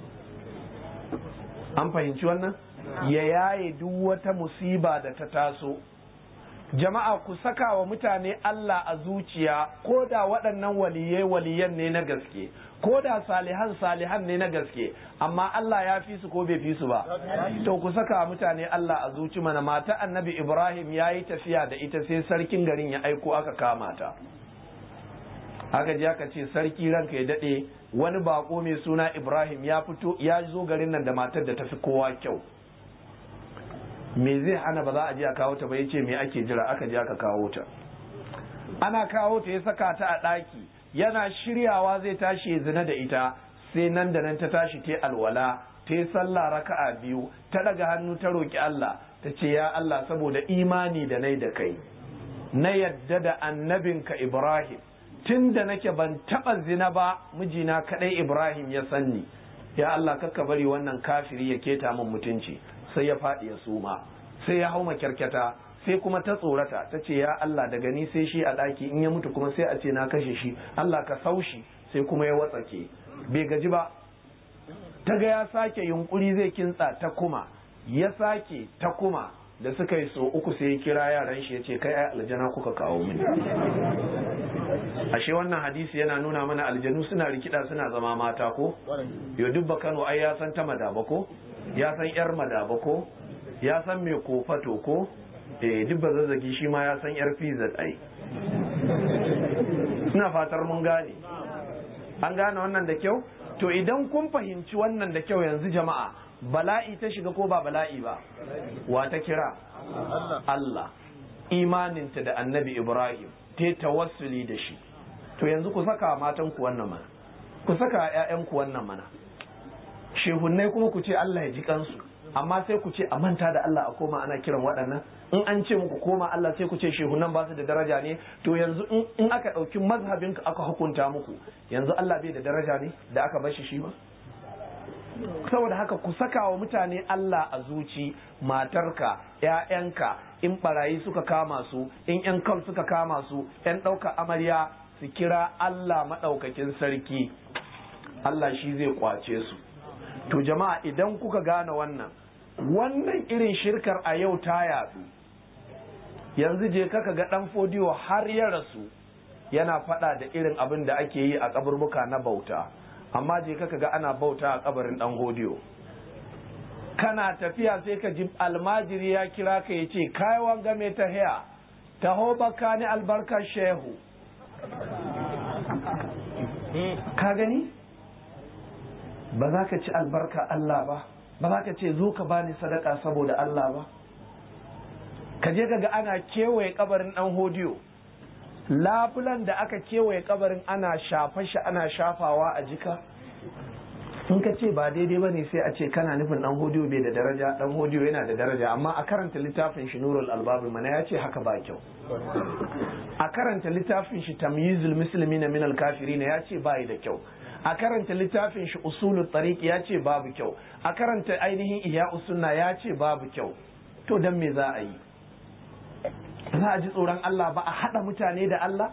an fahimci wannan ya yaye duk wata musiba da ta taso jama'a ku saka wa mutane Allah a zuciya ko da waɗannan waliyai waliyan ne na gaske ko da salihan salihan ne na gaske amma Allah ya fi su ko bai fi su ba to ku saka wa mutane Allah a zuci mana mata annabi Ibrahim ya yi tafiya da ita sai sarkin garin ya aiko aka kama ta aka ji aka ce sarki ranka ya daɗe wani bako mai suna Ibrahim ya fito ya zo garin nan da matar da tafi kowa kyau me zai hana ba za a je a kawo ta ba yace me ake jira aka je aka kawo ta ana kawo ta ya saka ta a ɗaki yana shiryawa zai tashi ya zina da ita sai nan da nan ta tashi ta alwala ta yi sallah raka'a biyu ta daga hannu ta roki Allah ta ce ya Allah saboda imani da nai da kai na yadda da annabinka Ibrahim tun da nake ban taɓa zina ba mijina kaɗai Ibrahim ya sanni ya Allah kakka bari wannan kafiri ya keta min mutunci sai ya faɗi ya suma sai ya hau makyarkyata sai kuma ta tsorata ta ce ya Allah daga ni sai shi a ɗaki in ya mutu kuma sai a ce na kashe shi Allah ka saushi sai kuma ya watsake bai gaji ba ta ga ya sake yunkuri zai kintsa ta kuma ya sake ta kuma da suka yi so uku sai ya kira yaran shi ya ce kai ai aljana kuka kawo mini ashe wannan hadisi yana nuna mana aljanu suna rikida suna zama mata ko yo dubba Kano ai ya san ta madaba ko ya san yar madaba ko ya san me kofato ko eh dubba zazzagi shi ma ya san yar pizza ai ina fatar mun gane an gane wannan da kyau to idan kun fahimci wannan da kyau yanzu jama'a bala'i ta shiga ko ba bala'i ba wa ta kira Allah imaninta da annabi Ibrahim ta tawassuli da shi to yanzu ku saka matan ku wannan mana ku saka ƴaƴan ku wannan mana shehunnai kuma ku ce Allah ya ji kansu amma sai ku ce a manta da Allah a koma ana kiran waɗannan in an ce muku koma Allah sai ku ce shehunan ba su da daraja ne to yanzu in aka ɗauki mazhabin aka hukunta muku yanzu Allah bai da daraja ne da aka bar shi shi ba saboda haka ku saka wa mutane Allah a zuci matarka ‘ya'yanka in barayi suka kama su in ‘yan kal suka kama su ‘yan ɗauka amarya su kira Allah maɗaukakin sarki Allah shi zai kwace su to jama'a idan kuka gane wannan wannan irin shirkar a yau ta yatsu yanzu je kaka ga ɗan fodiyo har ya rasu yana faɗa da irin abin da ake yi a kaburbuka na bauta amma je kaka ga ana bauta a kabarin ɗan hodiyo kana tafiya sai ka ji almajiri ya kira ka ya ce kayawan game ta haya taho baka ni albarkar shehu ka gani ba za ka ci albarka Allah ba ba za ka ce zo ka bani sadaka saboda Allah ba ka je ga ana kewaye kabarin dan hodiyo labulan da aka kewaye kabarin ana shafa shi ana shafawa a jika in ka ce ba daidai ba ne sai a ce kana nufin dan hodiyo bai da daraja dan hodiyo yana da daraja amma a karanta littafin shi nurul albabi mana ya ce haka ba kyau a karanta littafin shi tamyizul muslimina min al kafirin ya ce bai da kyau a karanta littafin shi usulul tariq ya ce babu kyau a karanta ainihin ihya sunna ya ce babu kyau to dan me za a yi za a ji tsoron Allah ba a hada mutane da Allah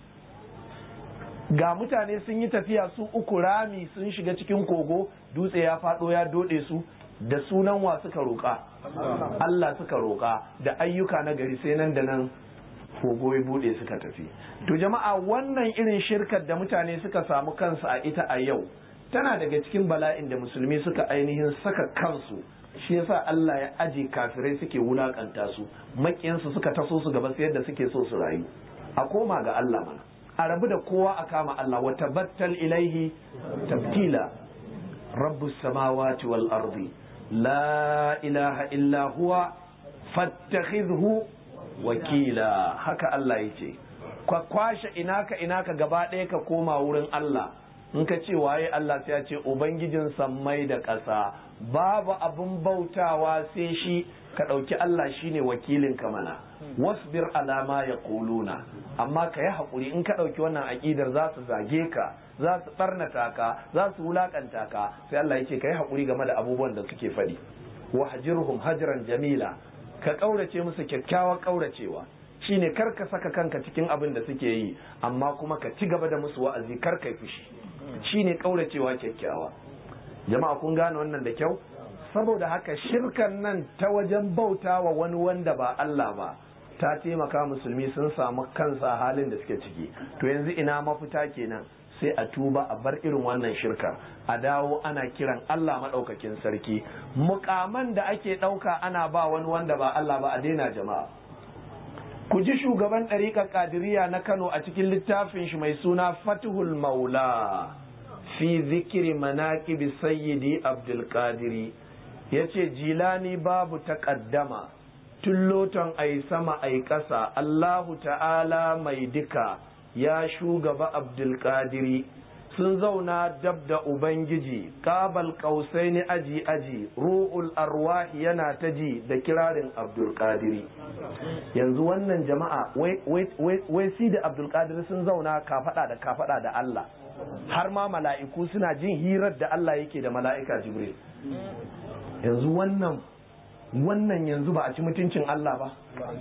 ga mutane sun yi tafiya su uku rami sun shiga cikin kogo dutse ya faɗo ya dode su da sunan wa suka roƙa Allah suka roƙa da ayyuka na gari sai nan da nan kogo ya bude suka tafi to jama'a wannan irin shirkar da mutane suka samu kansu a ita a yau tana daga cikin bala'in da musulmi suka ainihin saka kansu shi yasa Allah ya aje kafirai suke wulakanta su makiyansu suka taso su gaba sai yadda suke so su rayu a koma ga Allah mana a rabu da kowa a kama Allah wa tabattal ilaihi tabtila rabbus samawati wal ardi la ilaha illa huwa fattakhidhu wakila haka Allah yace ka kwashe inaka inaka gaba ɗaya ka koma wurin Allah in ka ce waye Allah sai ya ce ubangijin sammai da ƙasa babu abun bautawa sai shi ka ɗauki Allah shine wakilin ka mana wasbir alama ya kuluna amma ka yi haƙuri in ka ɗauki wannan aƙidar za su zage ka za su ɓarnata ka za su wulaƙanta ka sai Allah ya ce ka yi haƙuri game da abubuwan da suke faɗi wahjirhum hajran jamila ka ƙaurace musu kyakkyawar ƙauracewa shine kar ka saka kanka cikin abin da suke yi amma kuma ka ci gaba da musu wa'azi kar ka fushi shine ƙauracewa kyakkyawa jama'a kun gane wannan da kyau saboda haka shirkan nan ta wajen bauta wa wani wanda ba Allah ba ta taimaka musulmi sun samu kansa halin da suke ciki to yanzu ina mafita kenan sai a tuba a bar irin wannan shirka a dawo ana kiran Allah maɗaukakin sarki mukaman da ake ɗauka ana ba wani wanda ba Allah ba a daina jama'a ku ji shugaban ɗariƙar ƙadiriya na Kano a cikin littafin shi mai suna Fatihul Maula fi zikiri manaƙibi sayyidi Abdul Qadiri ya ce jilani babu taƙaddama tun loton ai sama ai ƙasa Allahu ta'ala mai duka ya shugaba abdulkadiri sun zauna dab da ubangiji kabal kausai ni aji aji ru'ul arwahi yana ta ji da kirarin abdulkadiri yanzu wannan jama'a wai si da abdulkadiri sun zauna kafada da kafada da Allah har ma mala'iku suna jin hirar da Allah yake da mala'ika jibril yanzu wannan wannan yanzu ba a ci mutuncin Allah ba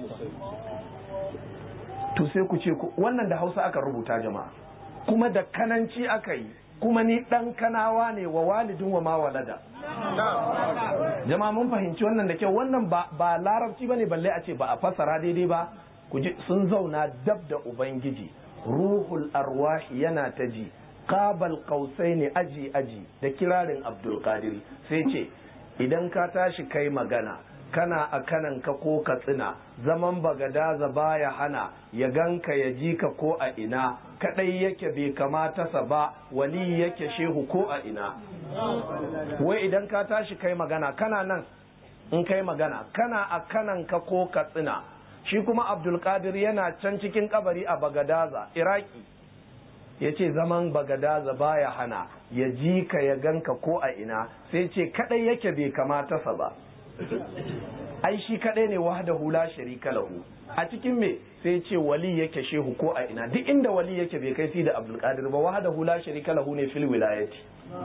to sai ku ce wannan da hausa aka rubuta jama'a kuma da kananci aka yi kuma ni dan kanawa ne wa walidin wa ma walada jama'a mun fahimci wannan da kyau wannan ba ba larabci bane balle a ce ba a fassara daidai ba ku ji sun zauna dab da ubangiji ruhul arwahi yana ta ji qabal qausaini aji aji da kirarin abdul qadir sai ce idan ka tashi kai magana kana a kanan ka ko ka tsina zaman bagadaza baya hana ya ganka ya ji ka ko a ina kadai yake bai kamata sa ba wali yake shehu ko a ina wai idan ka tashi kai magana kana nan in kai magana kana a kanan ka ko ka tsina shi kuma abdulkadir yana can cikin kabari a bagadaza iraki ya ce zaman bagadaza baya hana ya ji ka ya ganka ko a ina sai ce kadai yake bai kamata sa ba ai shi kadai ne wahda hula sharika lahu a cikin me sai ce wali yake shehu ko a ina duk inda wali yake bai kai si da abdulkadir ba wahda hula sharika lahu ne fil wilayati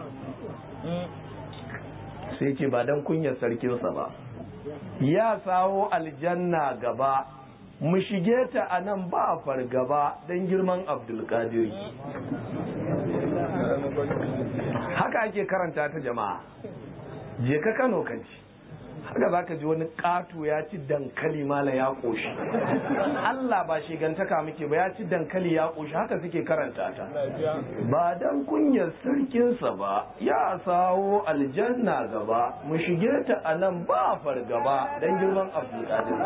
sai ce ba dan kunyar sarkinsa ba ya sawo aljanna gaba mu shige ta a nan ba fargaba don girman abdulkadiri haka ake karanta ta jama'a je ka kano ka ji haka za ka ji wani ƙato ya ci dankali mala ya ƙoshi Allah ba shigantaka muke ba ya ci dankali ya ƙoshi haka suke karanta ta ba dan kunyar sarkinsa ba ya sawo aljanna gaba mu shige ta a nan ba fargaba don girman abdulkadir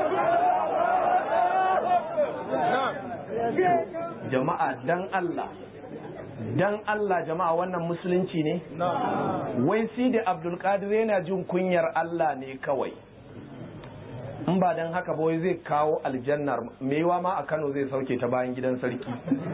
jama'a dan Allah dan Allah jama'a wannan musulunci ne wai sidi abdulkadir yana jin kunyar Allah ne kawai in ba dan haka ba wai zai kawo aljannar mewa ma a Kano zai sauke ta bayan gidan sarki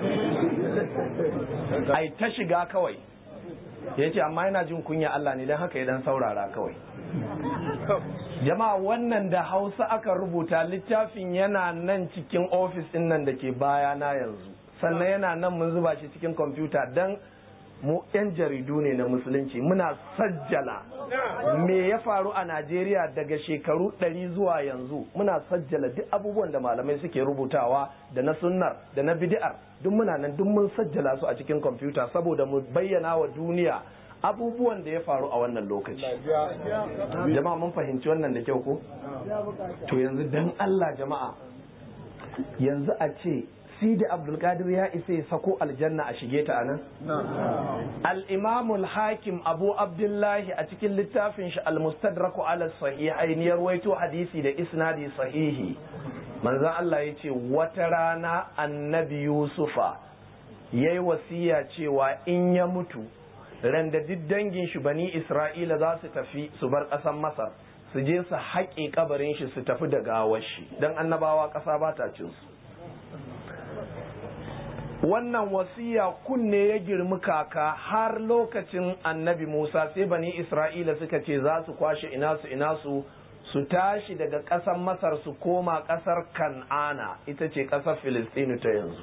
ai ta shiga kawai ya ce amma yana jin kunya Allah ne don haka ya dan saurara kawai jama'a wannan da hausa aka rubuta littafin yana nan cikin ofis din nan da ke baya na yanzu sannan yana nan mun zuba shi cikin kwamfuta don mu 'yan jaridu ne na musulunci muna sajjala me ya faru a najeriya daga shekaru ɗari zuwa yanzu muna sajjala duk abubuwan da malamai suke rubutawa da na sunnar da na bid'ar duk muna nan duk mun sajjala su a cikin kwamfuta saboda mu bayyana wa duniya abubuwan da ya faru a wannan lokaci jama'a mun fahimci wannan da kyau ko to yanzu dan Allah jama'a yanzu a ce sidi abdulkadir ya isa ya sako aljanna a shige ta anan al-imamul hakim abu abdullahi a cikin littafin shi al-mustadraku ala sahihain ya rawaito hadisi da isnadi sahihi manzon Allah ya ce wata rana annabi yusufa yayi wasiya cewa in ya mutu randa duk dangin shi bani isra'ila za su tafi su bar ƙasar masar su je su haƙe kabarin shi su tafi da gawar shi don annabawa ƙasa ba ta cin su wannan wasiya kunne ya girmi kaka har lokacin annabi musa sai bani isra'ila suka ce za su kwashe ina su ina su su tashi daga ƙasar masar su koma ƙasar kan'ana ita ce ƙasar filistinu ta yanzu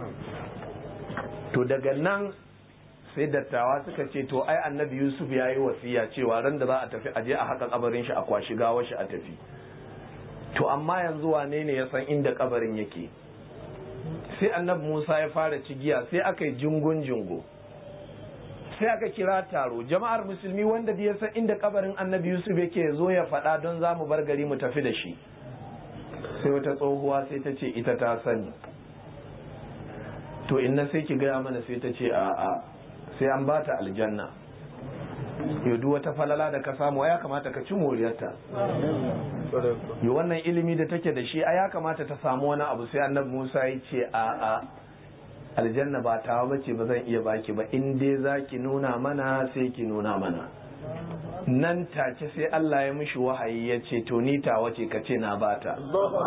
to daga nan sai dattawa suka ce to ai annabi yusuf ya yi wasiya cewa ran da za a tafi aje a haka kabarin shi a kwashi gawar shi a tafi to amma yanzu wane ne ya san inda kabarin yake sai annabi musa ya fara cigiya sai aka yi jingun jingo sai aka kira taro jama'ar musulmi wanda ya san inda kabarin annabi yusuf yake zo ya faɗa don za mu bar gari mu tafi da shi sai wata tsohuwa sai ta ce ita ta sani to inna sai ki gaya mana sai ta ce a'a sai an bata aljanna yau wata falala da ka samu ya kamata ka ci moriyarta yi wannan ilimi da take da shi a ya kamata ta samu wani abu sai annabi musa ya ce a a aljanna ba tawa bace ba zan iya baki ba in dai za ki nuna mana sai ki nuna mana nan take sai Allah ya mishi wahayi ya ce to ni tawa ce ka ce na bata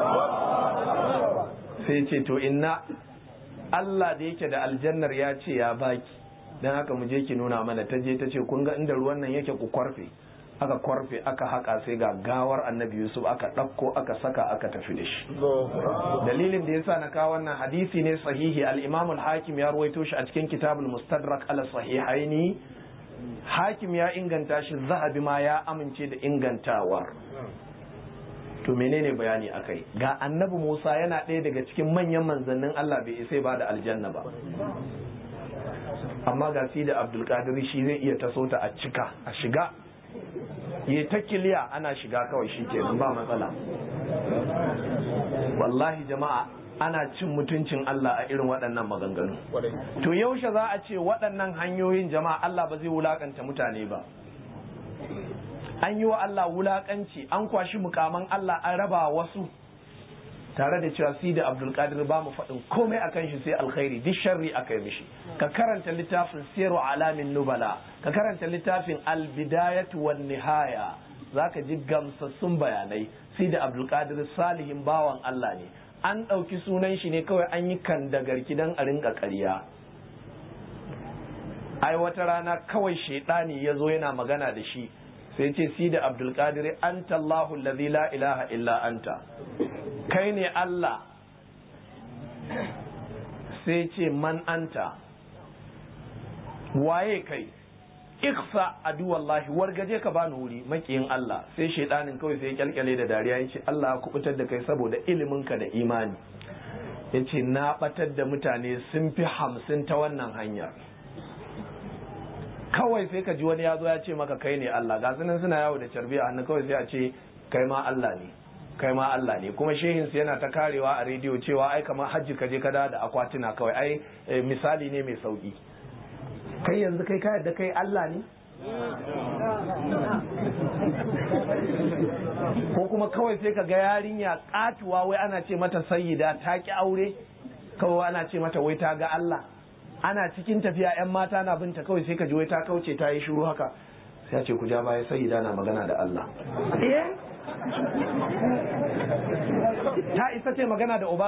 sai ce to inna Allah da yake da aljannar ya ce ya baki don haka mu je ki nuna mana ta je ta ce kun ga inda ruwan nan yake ku kwarfe aka kwarfe aka haka sai ga gawar annabi yusuf aka ɗauko aka saka aka tafi da shi dalilin da yasa na kawo wannan hadisi ne sahihi al-imam al-hakim ya ruwaito shi a cikin kitabul mustadrak ala sahihaini hakim ya inganta shi zahabi ma ya amince da ingantawar to menene bayani akai ga annabi musa yana ɗaya daga cikin manyan manzannin allah bai isa ba da aljanna ba amma ga si da abdulkadir shi zai iya taso ta a cika a shiga ya ta kiliya ana shiga kawai shi ke ba matsala wallahi jama'a ana cin mutuncin Allah a irin waɗannan maganganu to yaushe za a ce waɗannan hanyoyin jama'a Allah ba zai wulakanta mutane ba an yi wa Allah wulakanci an kwashi mukaman Allah an raba wasu tare da cewa si da abdulkadir ba mu faɗin komai akan shi sai alkhairi duk sharri aka yi mishi ka karanta littafin siru alamin nubala ka karanta littafin albidayatu wan nihaya zaka ji gamsassun bayanai si da abdulkadir salihin bawan Allah ne an ɗauki sunan shi ne kawai an yi kan dagarki dan a rinka ƙarya ai wata rana kawai shaidani ya zo yana magana da shi sai ce si da abdulkadir anta Allahu allazi la ilaha illa anta kai ne Allah sai ce man anta waye kai iksa adu wallahi wargaje ka bani wuri makiyin Allah sai shaidanin kawai sai kyalkyale da dariya ya ce Allah ya kubutar da kai saboda iliminka da imani ya ce na batar da mutane sun fi hamsin ta wannan hanyar kawai sai ka ji wani ya zo ya ce maka kai ne Allah ga sunan suna yawo da carbi a hannu kawai sai a ce kai ma Allah ne kai ma Allah ne kuma shehin yana ta karewa a rediyo cewa ai kamar hajji ka je ka da akwatuna kawai ai misali ne mai sauki kai yanzu kai ka yadda kai Allah ne ko kuma kawai sai ka ga yarinya katuwa wai ana ce mata sayyida ta ki aure kawai ana ce mata wai ta ga Allah ana cikin tafiya yan mata na binta kawai sai ka ji wai ta kauce ta yi shiru haka sai ce ku ja baya sayyida na magana da Allah ta isa ce magana da